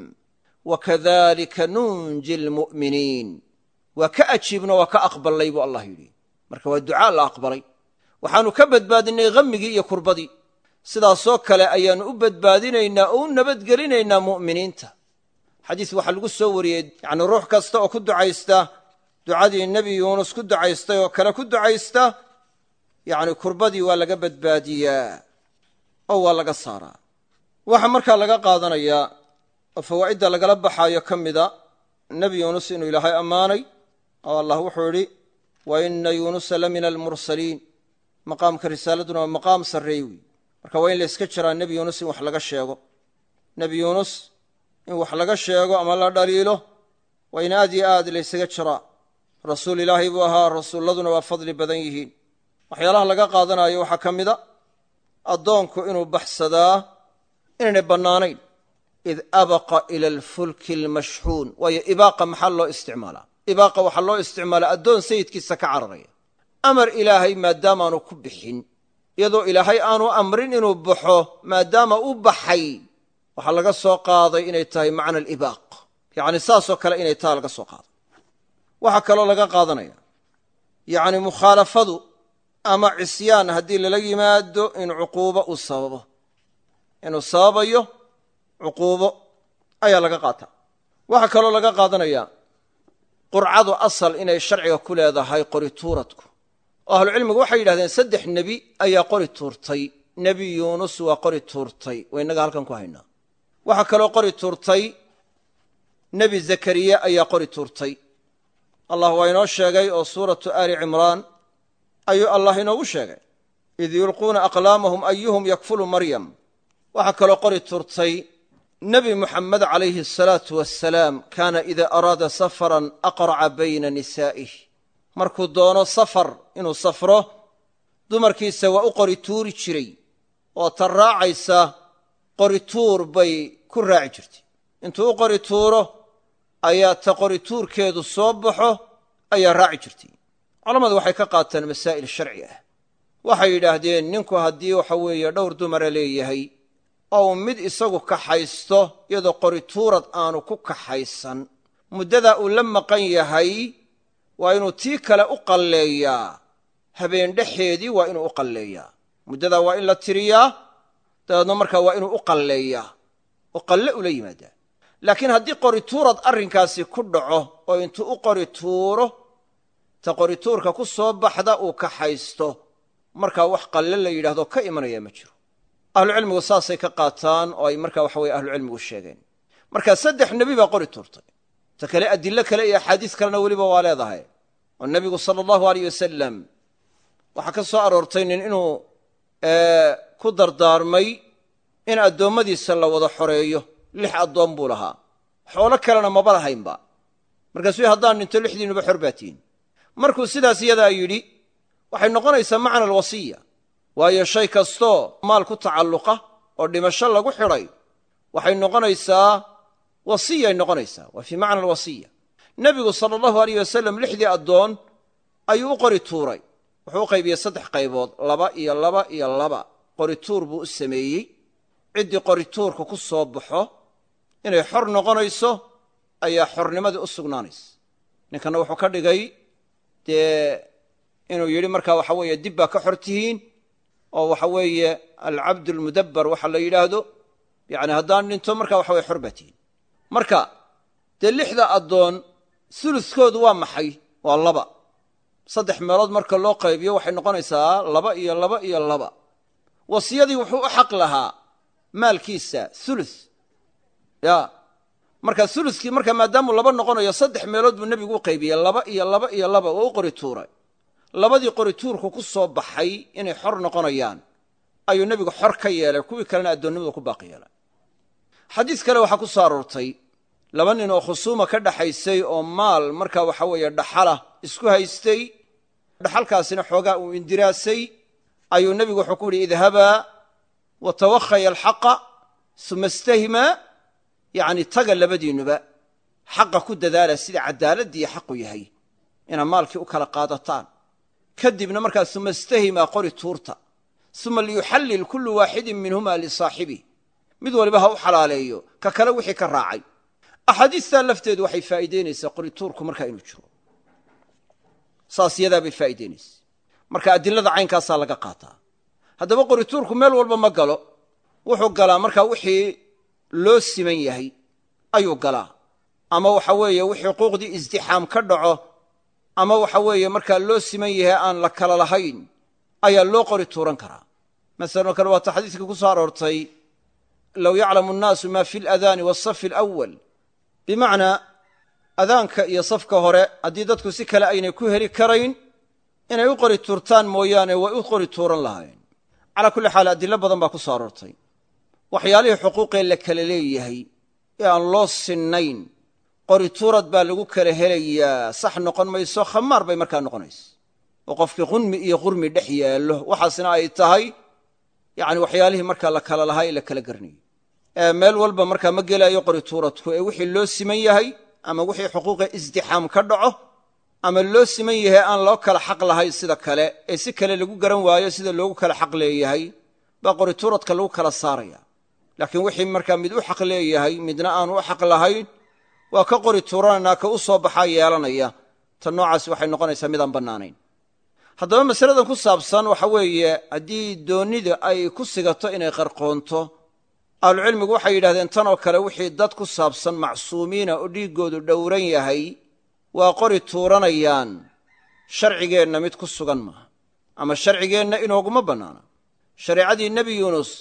wakadalika nunji lmu'miniin waa ka ajiibno waa ka aqballay buu allah yidhi marka waa ducaa la aqbalay waxaanu ka badbaadinay hammigii iyo kurbadii sidaasoo kale ayaannu u badbaadinaynaa oo u nabadgelinaynaa mu'miniinta xadiis waxaa lagu soo wariyey yacni ruux kasta oo ku ducaysta ducadii nebi yuunus ku ducaystay oo kale ku ducaysta yacni kurbadii waa laga badbaadiyaa oo waa laga saaraa waxaa markaa laga qaadanayaa oo fawaa'idda lagala baxaayo ka mida nebi yuunus inuu ilaahay ammaanay oo allah wuxuu idhi wa ina yuunusa la mina almursaliin maqaamka risaaladuna waa maqaam sarreey wey marka waa in la yska jiraa nebi yuunus in wax laga sheego nebi yuunus in wax laga sheego ama la dhaliilo waa in aad yo aad laysaga jiraa rasuul ilaahay buu ahaa rasuulladuna waa fadli badan yihiin waxyaalaha laga qaadanayo waxaa ka mida addoonku inuu baxsadaa inaynay bannaanayn id abaqa ila alfulki almashxuun waayo ibaaqa maxaa loo isticmaalaa ibaaqa waxaa loo isticmaalaa addoon sayidkiisa ka cararaya amar ilaahay maadaamaanu ku bixin iyadoo ilaahay aanu amrin inuu baxo maadaama u baxay waxaa laga soo qaaday inay tahay macna alibaaq yacni saasoo kale inay taha laga soo qaaday waxaa kaloo laga qaadanaya yacni mukhaalafadu ama cisyaan haddii lala yimaado in cuquubo uu sababo inuu sababayo cuquubo ayaa laga qaataa waxaa kaloo laga qaadanayaa qurcadu asal inay sharciga ku leedahay qori tuuradku oo ahlucilmigu waxay yidhahdeen saddex nebi ayaa qori tuurtay nebi yuunus waa qori tuurtay waa innaga halkan ku haynaa waxaa kaloo qori tuurtay nebi zakariya ayaa qori tuurtay allah waa inoo sheegay oo suuratu aali cimraan ayuu allah inoogu sheegay id yulquuna aqlaamahum ayuhum yakfulu maryam waxaa kaloo qori tuurtay nebi muxamed calayhi asalaatu wassalaam kaana idaa araada safaran aqraca bayna nisaa'ih markuu doono safar inuu safro dumarkiisa waa u qori tuuri jiray oo ta raacaysa qori tuur bay ku raaci jirtay intuu u qori tuuro ayaa ta qori tuurkeedu soo baxo ayaa raaci jirtay culammadu waxay ka qaateen masaa'il sharci ah waxay yidhaahdeen ninku haddii waxa weeye dhowr dumara leeyahay oo uu mid isagu kaxaysto iyadoo qori tuurad aanu ku kaxaysan muddadaa uu la maqan yahay waa inuu tii kale u qalleeyaa habeen dhexeedii waa inuu u qalleeyaa muddadaa waa in la tiriyaa dabeedna markaa waa inuu u qalleeyaa oo qalle ula yimaadaa laakiin haddii qori tuurad arrinkaasi ku dhaco oo intuu u qori tuuro ta qori tuurka ku soo baxda uu kaxaysto markaa wax qalle la yidhahdo ka imanaya ma jiro ahlucilmigu saasay ka qaataan oo ay markaa waxa weye ahlucilmigu sheegeen marka saddex nebi baa qori tuurtay ta kale adillo kale iyo axaadiis kalena weliba waa leedahay oo nebigu sala allahu aleyh wasalam waxaa ka soo aroortay nin inuu ku dardaarmay in addoommadiisa la wada xoreeyo lix addoon buu lahaa xoolo kalena maba lahaynba markaasuu haddaan dhinto lixdiinuba xor baa tihin markuu sidaas iyadaa yidhi waxay noqonaysaa macna alwasiya waayo shay kastoo maal ku tacalluqa oo dhimasho lagu xidhay waxay noqonaysaa wasiyay noqonaysaa waa fii macna alwasiya nebigu sala allahu aleyh wasalam lixdii addoon ayuu u qori tuuray wuxuu u qaybiyey saddex qaybood laba iyo laba iyo laba qori tuur buu u sameeyey ciddii qori tuurka ku soo baxo inay xor noqonayso ayaa xornimadii u sugnaanaysa ninkanna wuxuu ka dhigay dee inuu yidhi markaa waxa weeye dib baa ka xor tihiin oo waxa weeye alcabd almudabbar waxa la yidhaahdo yacni haddaan dhinto markaa waxa weye xor baa tihiin marka dee lixda addoon suluskoodu waa maxay waa laba saddex meelood marka loo qaybiyo waxay noqonaysaa laba iyo laba iyo laba wasiyadii wuxuu u xaq lahaa maalkiisa sulus ya marka suluskii marka maadaamuu laba noqonayo saddex meelood buu nebigu u qaybiyey laba iyo laba iyo laba oo u qori tuuray labadii qori tuurku ku soo baxay inay xor noqonayaan ayuu nebigu xor ka yeelay kuwii kalena addoonnimadu ku baaqi yeelay xadiis kale waxaa ku soo aroortay laba nin oo khusuuma ka dhaxaysay oo maal markaa waxa weeye dhaxala isku haystay dhaxalkaasina xoogaa uu indiraasay ayuu nebigu wuxuu ku yidhi idhabaa wa tawakhaya alxaqa suma istahimaa yacni taga labadiinnuba xaqa ku dadaala sida caddaaladdii xaqu yahay inaad maalkii u kala qaadataan kadibna markaa suma istahimaa qori tuurta suma liyuxallil kullu waaxidin minhuma lisaaxibih mid waliba ha u xalaaleeyo ka kale wixii ka raacay axaadiistaa lafteedu waxay faa'iideynaysaa qori tuurku markaa inuu jiro saas yadaa bay faa'iideynaysa marka adilada caynkaasaa laga qaataa haddaba qori tuurku meel walba ma galo wuxuu galaa markaa wixii loo siman yahay ayuu galaa ama waxa weeye wixii xuquuqdii isdixaam ka dhaco ama waxa weeye markaa loo siman yahay aan la kala lahayn ayaa loo qori tuuran karaa masalan oo kale waata xadiiskii ku soo aroortay low yaclamu annaasu ma fi aladaani waasafi alawal bimacnaa adaanka iyo safka hore haddii dadku si kale aynay ku heli karayn inay u qori tuurtaan mooyaane way u qori tuuran lahayn calaa kulli xaal adilo badan baa ku soo aroortay waxyaalihii xuquuqee la kala leeyahay ee aan loo sinnayn qori tuurad baa lagu kala helayaa sax noqon mayso khamaar bay markaa noqonaysa oo qofkii qunmi iyo qurmi dhex yaallo waxaasna ay tahay yacni waxyaalihii markaa la kala lahaa ee la kala garanayo meel walba markaa ma gelaayo qori tuuradku ee wixii loo siman yahay ama wixii xuquuqa isdixaam ka dhaco ama loo siman yahay aan loo kala xaq lahayn sida kale ee si kale lagu garan waayo sida loogu kala xaq leeyahay baa qori tuuradka lagu kala saaraya laakiin wixii markaa mid u xaq leeyahay midna aanu u xaq lahayn waa ka qori tuurananaa ka u soo baxaa yeelanaya ta noocaasi waxay noqonaysaa midaan bannaanayn haddaba masaladan ku saabsan waxa weeye haddii doonnida ay ku sigato inay qarqoonto ahlucilmigu waxay yidhahdeen tan oo kale wixii dad ku saabsan macsuumiina oo dhiiggoodu dhowran yahay waa qori tuuranayaan sharcigeenna mid ku sugan maaha ama sharcigeenna inooguma bannaana shareecadii nebi yuunus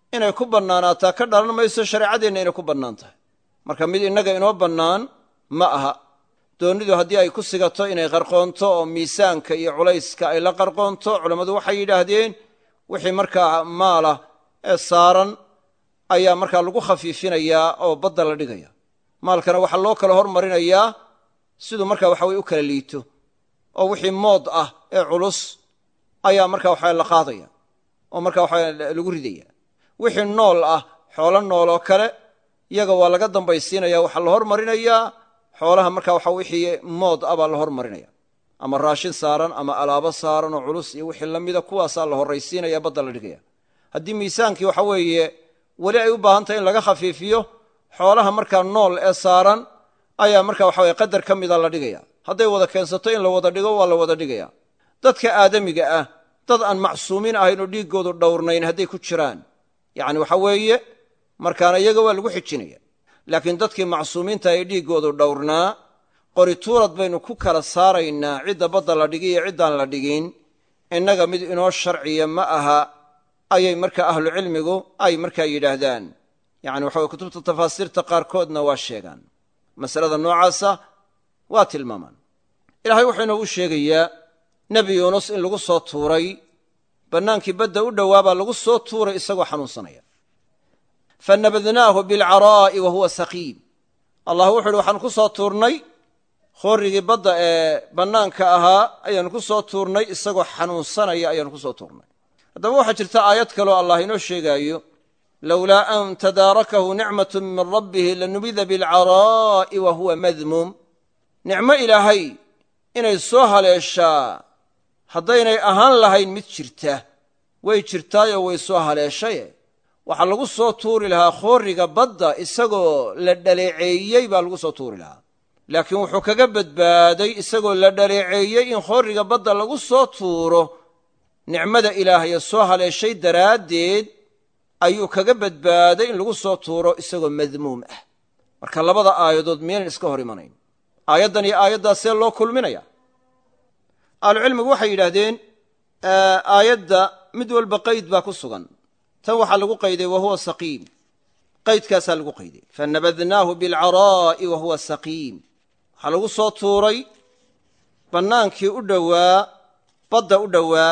inay ku bannaanaataa ka dhalan mayso shareecadeenna inay ku bannaan tahay marka mid innaga inoo bannaan ma aha doonnidu haddii ay ku sigato inay qarqoonto oo miisaanka iyo culayska ay la qarqoonto culammadu waxay yidhaahdeen wixii markaa maalah ee saaran ayaa markaa lagu khafiifinayaa oo badda la dhigaya maalkana waxaa loo kala hormarinayaa siduu markaa waxa weye u kala liito oo wixii mood ah ee culus ayaa markaa waxa la qaadaya oo markaa waxa lagu ridaya wixii nool ah xoolo nool oo kale iyaga waa laga dambaysiinaya waxaa la hormarinayaa xoolaha markaa waxa wixii mood ah baa la hormarinaya ama raashin saaran ama alaabo saaran oo culus iyo wixii la mida kuwaasaa la horraysiinaya badda la dhigaya haddii miisaankii waxa weeye weli ay u baahan tahay in laga khafiifiyo xoolaha markaa nool ee saaran ayaa marka waxa weye qadar ka mida la dhigaya hadday wada keensato in la wada dhigo waa la wada dhigaya dadka aadamiga ah dad aan macsuumiin ahayn oo dhiiggoodu dhowrnayn hadday ku jiraan yacni waxa weeye markaana iyaga waa lagu xijinaya laakiin dadkii macsuumiinta ee dhiiggoodu dhowrnaa qorituurad baynu ku kala saaraynaa cidda badda la dhigi iyo ciddaan la dhigin innaga mid inoo sharciya ma aha ayay marka ahlucilmigu ay markaa yidhaahdaan yacni waxa weye kutubta tafaasiirta qaarkoodna waa sheegaan masalada noocaasa waa tilmaamaan ilaahay wuxuu inoogu sheegayaa nebi yuunus in lagu soo tuuray bannaankii badda u dhowaabaa lagu soo tuuray isagoo xanuunsanaya fanabadnaahu bilcaraa'i wa huwa saqiim allah wuxu uhi waxaanu ku soo tuurnay khoorrigii badda ee bannaanka ahaa ayaanu ku soo tuurnay isagoo xanuunsanaya ayaanu ku soo tuurnay haddaba waxaa jirta aayad kaloo allah inoo sheegaayo lowlaa an tadaarakahu nicmatu min rabbihi lanubida bilcaraa'i wa huwa madmuum nicmo ilaahay inay soo haleeshaa haddaynay ahaan lahayn mid jirta way jirtaayoo way soo haleeshaye waxaa lagu soo tuuri lahaa khoorriga badda isagoo la dhaleeceeyey baa lagu soo tuuri lahaa laakiin wuxuu kaga badbaaday isagoo la dhaleeceeyey in khoorriga badda lagu soo tuuro nicmada ilaahaye soo haleeshay daraaddeed ayuu kaga badbaaday in lagu soo tuuro isagoo madmuum ah marka labada aayadood miyaynan iska hor imanayn aayaddan iyo aayaddaas see loo kulminaya ahlucilmigu waxay yidhaahdeen aayadda mid walba qayd baa ku sugan tan waxaa lagu qayday wa huwa saqiim qaydkaasaa lagu qayday fanabadnaahu bilcaraa'i wa huwa saqiim waxaa lagu soo tuuray bannaankii u dhowaa badda u dhowaa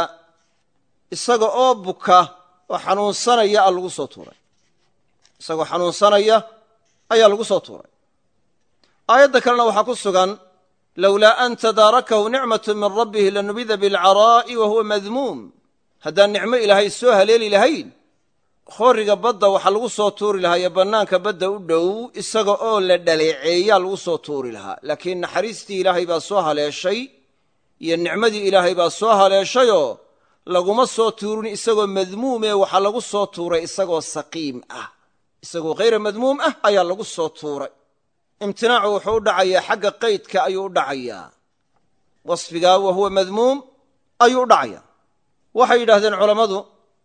isaga oo buka oo xanuunsanaya a lagu soo tuuray isagoo xanuunsanaya ayaa lagu soo tuuray aayadda kalena waxaa ku sugan lowlaa an tadaarakahu nicmatu min rabbihi lanubida bilcaraa'i wa huwa madmuum haddaan nicmo ilaahay soo haleeli lahayn khoorriga badda waxaa lagu soo tuuri lahaa iyo bannaanka badda u dhow isaga oo la dhaleeceeyaa lagu soo tuuri lahaa laakiin naxariistii ilaahay baa soo haleeshay iyo nicmadii ilaahay baa soo haleeshayoo laguma soo tuurin isagoo madmuumee waxaa lagu soo tuuray isagoo saqiim ah isagoo khayra madmuum ah ayaa lagu soo tuuray imtinaacu wuxuu u dhacayaa xagga qaydka ayuu u dhacayaa wasfigaa wa huwa madmuum ayuu u dhacayaa waxay yidhahdeen culammadu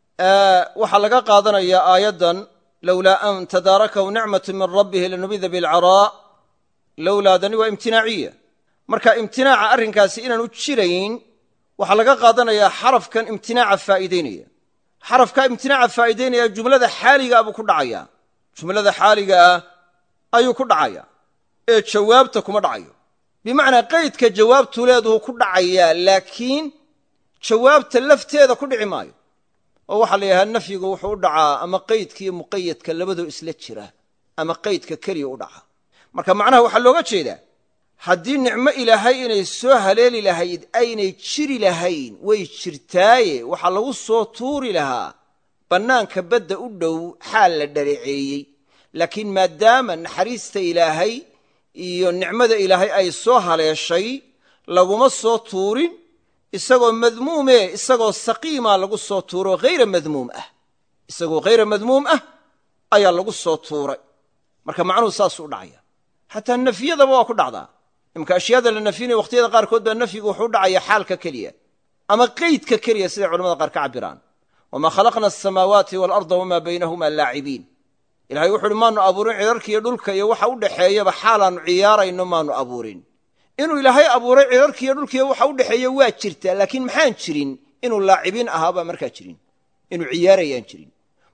waxaa laga qaadanayaa aayaddan lowlaa an tadaarakahu nicmatu min rabbihi lanubida bilcaraa lowlaadani waa imtinaaciya marka imtinaaca arrinkaasi inaanu jirayn waxaa laga qaadanayaa xarafkan imtinaaca faa'iideynaya xarafkaa imtinaaca faa'iideynaya jumlada xaaligaa buu ku dhacayaa jumlada xaaliga ah ayuu ku dhacayaa ee jawaabta kuma dhacayo bimacnaa qaydka jawaabtu leeduhu ku dhacayaa laakiin jawaabta lafteeda ku dhici maayo oo waxaa la yidhaha nafyigu wuxuu u dhacaa ama qaydka iyo muqayadka labadoo isla jira ama qaydka keliya u dhaca marka macnaha waxaa looga jeedaa haddii nicmo ilaahay inay soo haleeli lahayd aynay jiri lahayn way jirtaaye waxaa lagu soo tuuri lahaa bannaanka badda u dhow xaal la dhaleeceeyey laakiin maadaama naxariista ilaahay iyo nicmada ilaahay ay soo haleeshay laguma soo tuurin isagoo madmuume isagoo saqiimaa lagu soo tuuro hayra madmuum ah isagoo hayra madmuum ah ayaa lagu soo tuuray marka macnuhu saasuu u dhacaya xataa nafyadaba waa ku dhacdaa imka ashyaada la nafyinaya wakhtiyada qaarkood baa nafyigu wuxuu u dhacaya xaalka keliya ama qeydka keliya siday culamada qaar ka cabiraan wamaa khalaqna asamaawaati waalarda wamaa baynahuma laacibiin ilahay wuxu uhi maanu abuurin cidharkiiyo dhulka iyo waxa u dhexeeyaba xaalaannu ciyaarayno maanu abuurin inuu ilaahay abuuray cidharkiiyo dhulkiiyo waxa u dhexeeya waa jirtaa laakiin maxaan jirin inuu laacibiin ahaabaa markaa jirin inuu ciyaarayaan jirin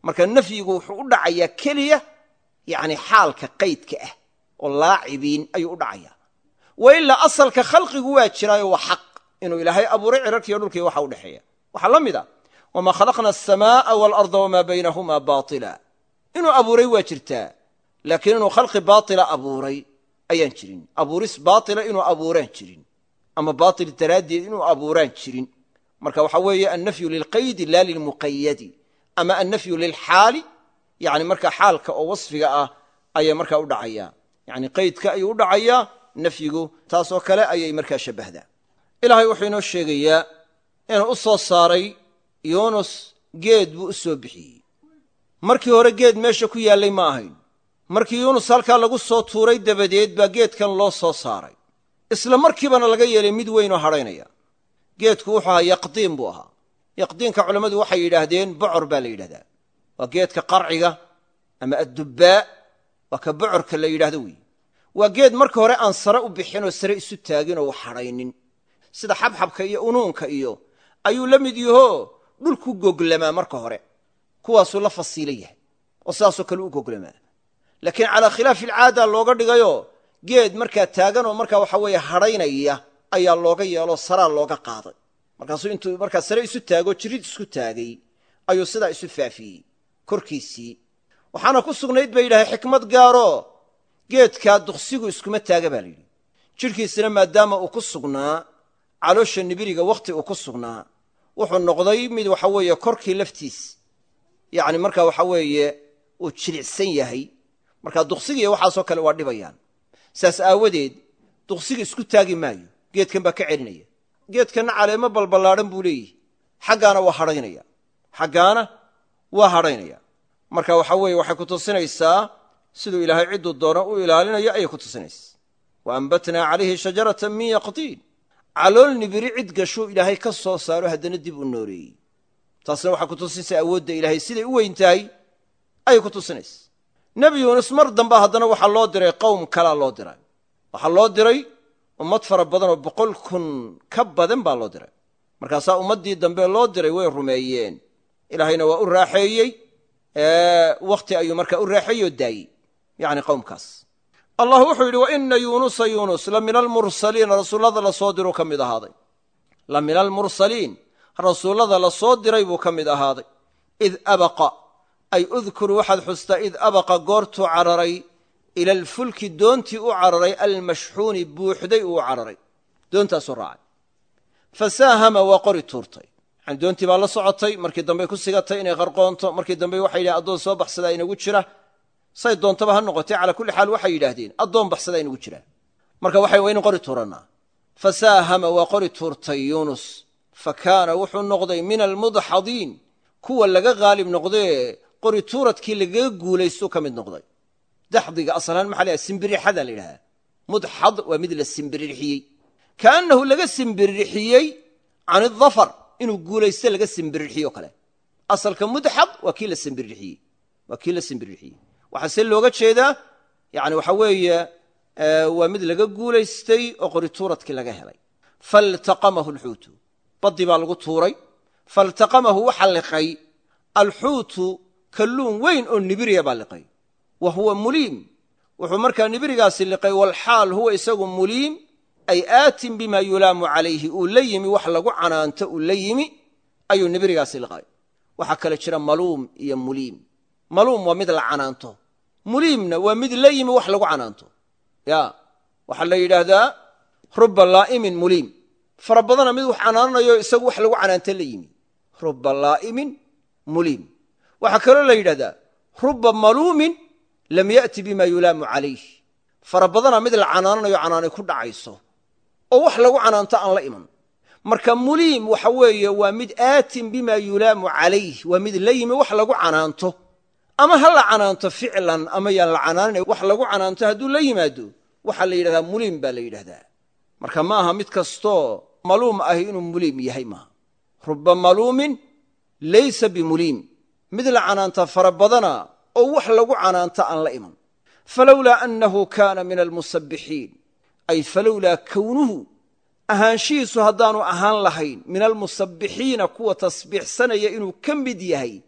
marka nafyigu wuxuu u dhacayaa keliya yacni xaalka qaydka ah oo laacibiin ayuu u dhacayaa wa ilaa asalka khalqigu waa jiraayo waa xaq inuu ilaahay abuuray cirarkiiyo dhulkii waxa u dhexeeya waxaa la mid a wamaa khalaqna asamaa'a waalarda wamaa baynahumaa baatila inuu abuuray waa jirtaa laakiin inuu khalqi baatila abuuray ayaan jirin abuuris baatila inuu abuuraan jirin ama baatil daraaddeed inuu abuuraan jirin marka waxaa weeye annafyu lilqaydi laa lilmuqayadi ama annafyu lilxaali yani markaa xaalka oo wasfiga ah ayay markaa u dhacayaa yani qaydka ayuu u dhacayaa nafyigu taasoo kale ayay markaa shabbahdaa ilaahay wuxuu inoo sheegayaa inuu u soo saaray yuunus geed buu u soo bixiyey markii hore geed meesha ku yaallay ma ahayn markii yuunus halkaa lagu soo tuuray dabadeed baa geedkan loo soo saaray isla markiibana laga yeelay mid weynoo hadhaynaya geedku wuxuu ahaa yaqdiin buu ahaa yaqdiinka culammadu waxay yidhaahdeen bocor baa la yidhahdaa waa geedka qarciga ama addubbaa waa ka bocorka la yidhahdo weeye waa geed marka hore aan sare u bixinoo sare isu taagin oo waxadhaynin sida xabxabka iyo unuunka iyo ayuu la mid yahoo dhulku goglamaa marka hore kuwaasuu la fasiila yahay oo sidaasoo kale u goglamaa laakiin calaa khilaafi alcaada looga dhigayoo geed markaa taagan oo markaa waxa weeye hadhaynaya ayaa looga yeeloo saraa looga qaaday markaasuu intuu markaa sare isu taagoo jirid isku taagay ayuu sidaa isu faafiyey korkiisii waxaana ku sugnayd ba yidhahay xikmad gaaroo geedkaa duqsigu iskuma taaga baa layidhi jidhkiisina maadaama uu ku sugnaa caloosha nibiriga wakhti uu ku sugnaa wuxuu noqday mid waxa weeye korkii laftiis yacni markaa waxa weeye uu jilicsan yahay markaa duqsigiiyo waxaasoo kale waa dhibayaan saas aawadeed duqsiga isku taagi maayo geedkan baa ka celinaya geedkanna caleemo balballaadhan buu leeyihi xaggaana waa hadhaynaya xaggaana waa hadhaynaya marka waxa weeye waxay ku tusinaysaa siduu ilaahay cidduu doono u ilaalinayo ayay ku tusinaysaa wa ambatnaa calayhi shajaratan min yaqdiin calool nibiri cid gashuu ilaahay ka soo saaro haddana dib u nooreeyey taasna waxay ku tusinaysaa awoodda ilaahay siday u weyn tahay ayay ku tusinaysaa nebi yuunus mar damba haddana waxaa loo diray qowm kalaa loo diray waxaa loo diray ummad fara badan oo boqol kun ka badan baa loo diray markaasaa ummaddii dambe loo diray way rumeeyeen ilaahayna waa u raaxeeyey wakhti ayuu markaa u raaxeeyey oo daayey yacni qowmkaas allah wuxuu yidhi wa ina yuunusa yuunus la min almursaliina rasuullada la soo diruu ka mid ahaaday la min almursaliin rasuullada la soo diray buu ka mid ahaaday id abaqa ay udkur waxaad xustaa id abaqa goortuu cararay ila alfulki doontii u cararay almashxuuni buuxday uu cararay doontaasuu raacay fa saahama waa qori tuurtay yani doontii baa la socotay markii dambey ku sigatay inay qarqoonto markii dambe waxay yidhahen addoon soo baxsadaa inagu jira say doontaba ha noqotay calaa kulli xaal waxay yidhaahdeen addoon baxsadaa inagu jira marka waxay waynu qori tuurannaa fa saahama waa qori tuurtay yuunus fa kaana wuxuu noqday min almudxadiin kuwa laga qaalib noqdee qori tuuradkii lagaga guulaystuu ka mid noqday daxdiga asalaan maxa laha simbirixada la yidhahdaa mudxad waa mid la simbiririxiyey kaannahu laga simbiririxiyey can idafar inuu guulaysto laga simbirirxiyo kale asalka mudxad waa kii la simbiririxiyey waa kii la simbiririxiyey waxaa see looga jeedaa yani waxa weeye waa mid laga guulaystay oo qori tuuradkii laga helay faltaqamahu alxuutu baddii baa lagu tuuray faltaqamahu waxa liqay alxuutu kalluun weyn oo nibiriya baa liqay wa huwa muliim wuxuu markaa nibirigaasi liqay walxaal huwa isagu muliim ay aatin bima yulaamu calayhi uu la yimi wax lagu canaanto uu la yimi ayuu nibirigaasi liqay waxaa kale jira maluum iyo muliim maluum waa mid la canaanto muliimna waa mid la yimi wax lagu canaanto ya waxaa la yidhaahdaa ruba laa'imin muliim fara badana mid wax canaananayo isagu wax lagu canaanto la yimi ruba laa'imin muliim waxaa kaloo la yidhahdaa ruba maluumin lam ya'ti bima yulaamu calayh fara badana mid la canaananayo canaanay ku dhacayso oo wax lagu canaanto aan la iman marka muliim waxa weeye waa mid aatin bima yulaamu calayh waa mid la yimi wax lagu canaanto ama ha la canaanto ficlan ama yaan la canaanana wax lagu canaanto hadduu la yimaado waxaa la yidhahdaa muliim baa la yidhahdaa marka ma aha mid kastoo maluum ahi inuu muliim yahay maaha ruba maluumin laysa bimuliim mid la canaanta fara badana oo wax lagu canaanta aan la iman falowlaa annahu kaana min almusabbixiin ay falowlaa kownuhu ahaanshihiisu haddaanu ahaan lahayn min almusabbixiina kuwa tasbiixsanaya inuu ka mid yahay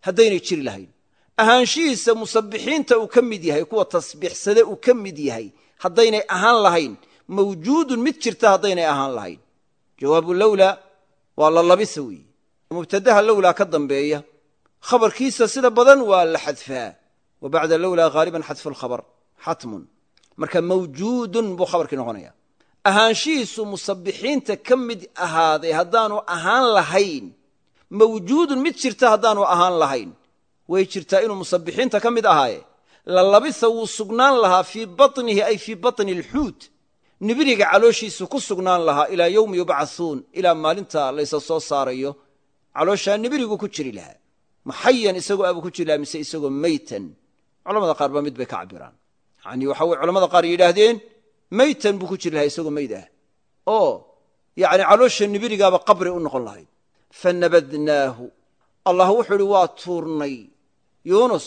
haddaynay jiri lahayn ahaanshihiisa musabbixiinta uu ka mid yahay kuwa tasbiixsade uu ka mid yahay haddaynay ahaan lahayn mawjuudun mid jirta haddaynay ahaan lahayn jawaabu lowlaa waa la labisa weeye mubtadaha lowlaa ka dambeeya khabarkiisa sida badan waa la xadfaa wa bacda lowlaa haaliban xadfu lkhabar xatmun marka mawjuudun buu khabarkii noqonaya ahaanshihiisu musabbixiinta ka mid ahaaday haddaanu ahaan lahayn mawjuudun mid jirta haddaanu ahaan lahayn way jirtaa inuu musabbixiinta ka mid ahaaye la labisa wuu sugnaan lahaa fii batnihi ay fii batni alxuut nibiriga calooshiisu ku sugnaan lahaa ilaa yowmi yubcathuun ilaa maalinta laysa soo saarayo calooshaa nibirigu ku jiri lahaa maxayan isagoo abuu ku jiri lahaa mise isagoo meytan culamada qaar ba mid bay ka cabiraan yani waxa weye culamada qaar yidhaahdeen meytan buu ku jiri lahaa isagoo meyd ah oo yani caloosha nibirigaaba qabri u noqon lahayd fanabadnaahu allah wuxuu ihi waa tuurnay yuunus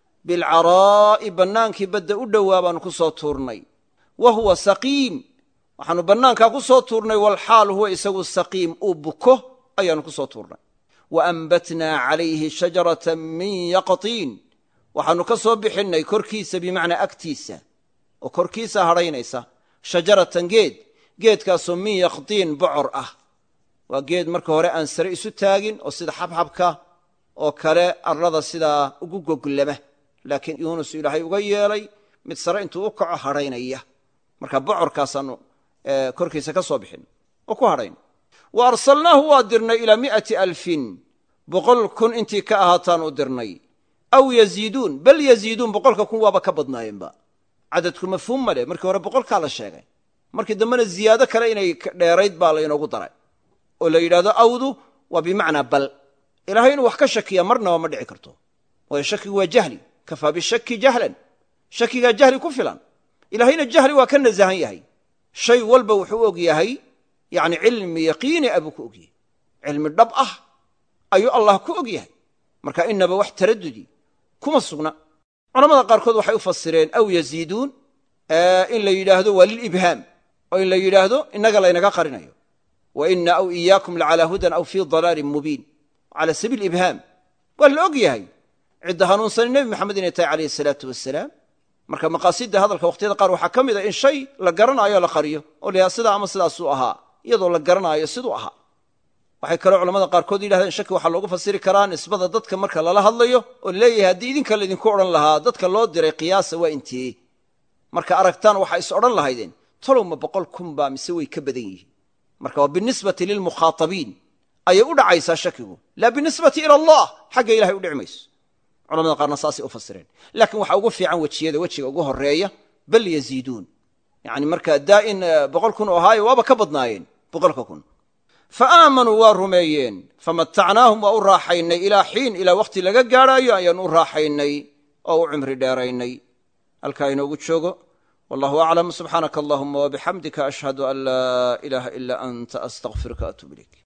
bilcaraa'i bannaankii badda u dhowaa baanu ku soo tuurnay wa huwa saqiim waxaanu bannaankaa ku soo tuurnay walxaal huwa isagu saqiim uu buko ayaanu ku soo tuurnay wa ambatnaa calayhi shajaratan min yaqtiin waxaanu ka soo bixinnay korkiisa bimacnaa agtiisa oo korkiisa hadhaynaysa shajaratan geed geedkaasoo min yaqtiin bocor ah waa geed marka hore aan sare isu taagin oo sida xabxabka oo kale arlada sidaa ugu goglama laakiin yuunus ilaahay uga yeelay mid sare intuu u kaco hadhaynaya marka bocorkaasaanu korkiisa ka soo bixin oo ku hadhayn wa arsalnaahu waa dirnay ilaa mi'ati alfin boqol kun intii ka ahaataan u dirnay aw yaziiduun bal yaziiduun boqolka kun waaba ka badnaayeenba cadadku mafhuum ma leh markii hore boqolkaa la sheegay markii dambena ziyaado kale inay dheerayd baa laynoogu daray oo la yidhahdo awdu waa bimacnaa bal ilahay inuu wax ka shakiya marnaba ma dhici karto waayo shakigu waa jahli kafaa bishaki jahlan shakigaa jahli ku filan ilahayna jahli waa ka nasahan yahay shay walba wuxuu og yahay yani cilmi yaqiini a buu ku og yahay cilmi dhab ah ayuu allah ku og yahay marka inaba wax taradudi kuma sugna culamada qaarkood waxay u fasireen aw yaziiduun in la yidhaahdo waa lilibhaam oo in la yidhaahdo innaga laynaga qarinayo wa ina aw iyaakum lacalaa hudan aw fii dalaalin mubiin cala sabiil ibhaam waa la og yahay cidda hanuunsani nebi maxamed inay tahay calayhi salaatu wasalaam marka maqaasidda hadalka wakhtiyada qaar waxaa ka mid a in shay la garanaayo la qariyo oo la yidhahdo sidaa ama sidaasuu ahaa iyadoo la garanaayo siduu ahaa waxay kaloo culamada qaarkood yidhahdeen shaki waxaa loogu fasiri karaa nisbada dadka marka lala hadlayo oo laleeyahay haddii idinka laydinku odhan lahaa dadka loo diray qiyaasa waa intee marka aragtaan waxaa is odhan lahaydeen tolowma boqol kun baa mise way ka badan yihiin marka waa binisbati lilmukhaatabiin ayay u dhacaysaa shakigu laa binisbati ila allah xagga ilahay u dhici mayso culamada qaarna saasay u fasireen laakiin waxaa ugu fiican wejiyada wejiga ugu horeeya bal yaziiduun yani marka daa'in boqol kun oo ahaayo waaba ka badnaayeen boqolka kun fa aamanuu waa rumeeyeen famatacnaahum waa u raaxaynay ilaa xiin ilaa wakhti laga gaadhaayo ayaan u raaxaynay oo u cimri dheeraynay halkaa inoogu joogo wallahu aclam subxaanaka allahuma wabixamdika ashhadu an laa ilaaha ilaa anta astaqfiruka atub ilayk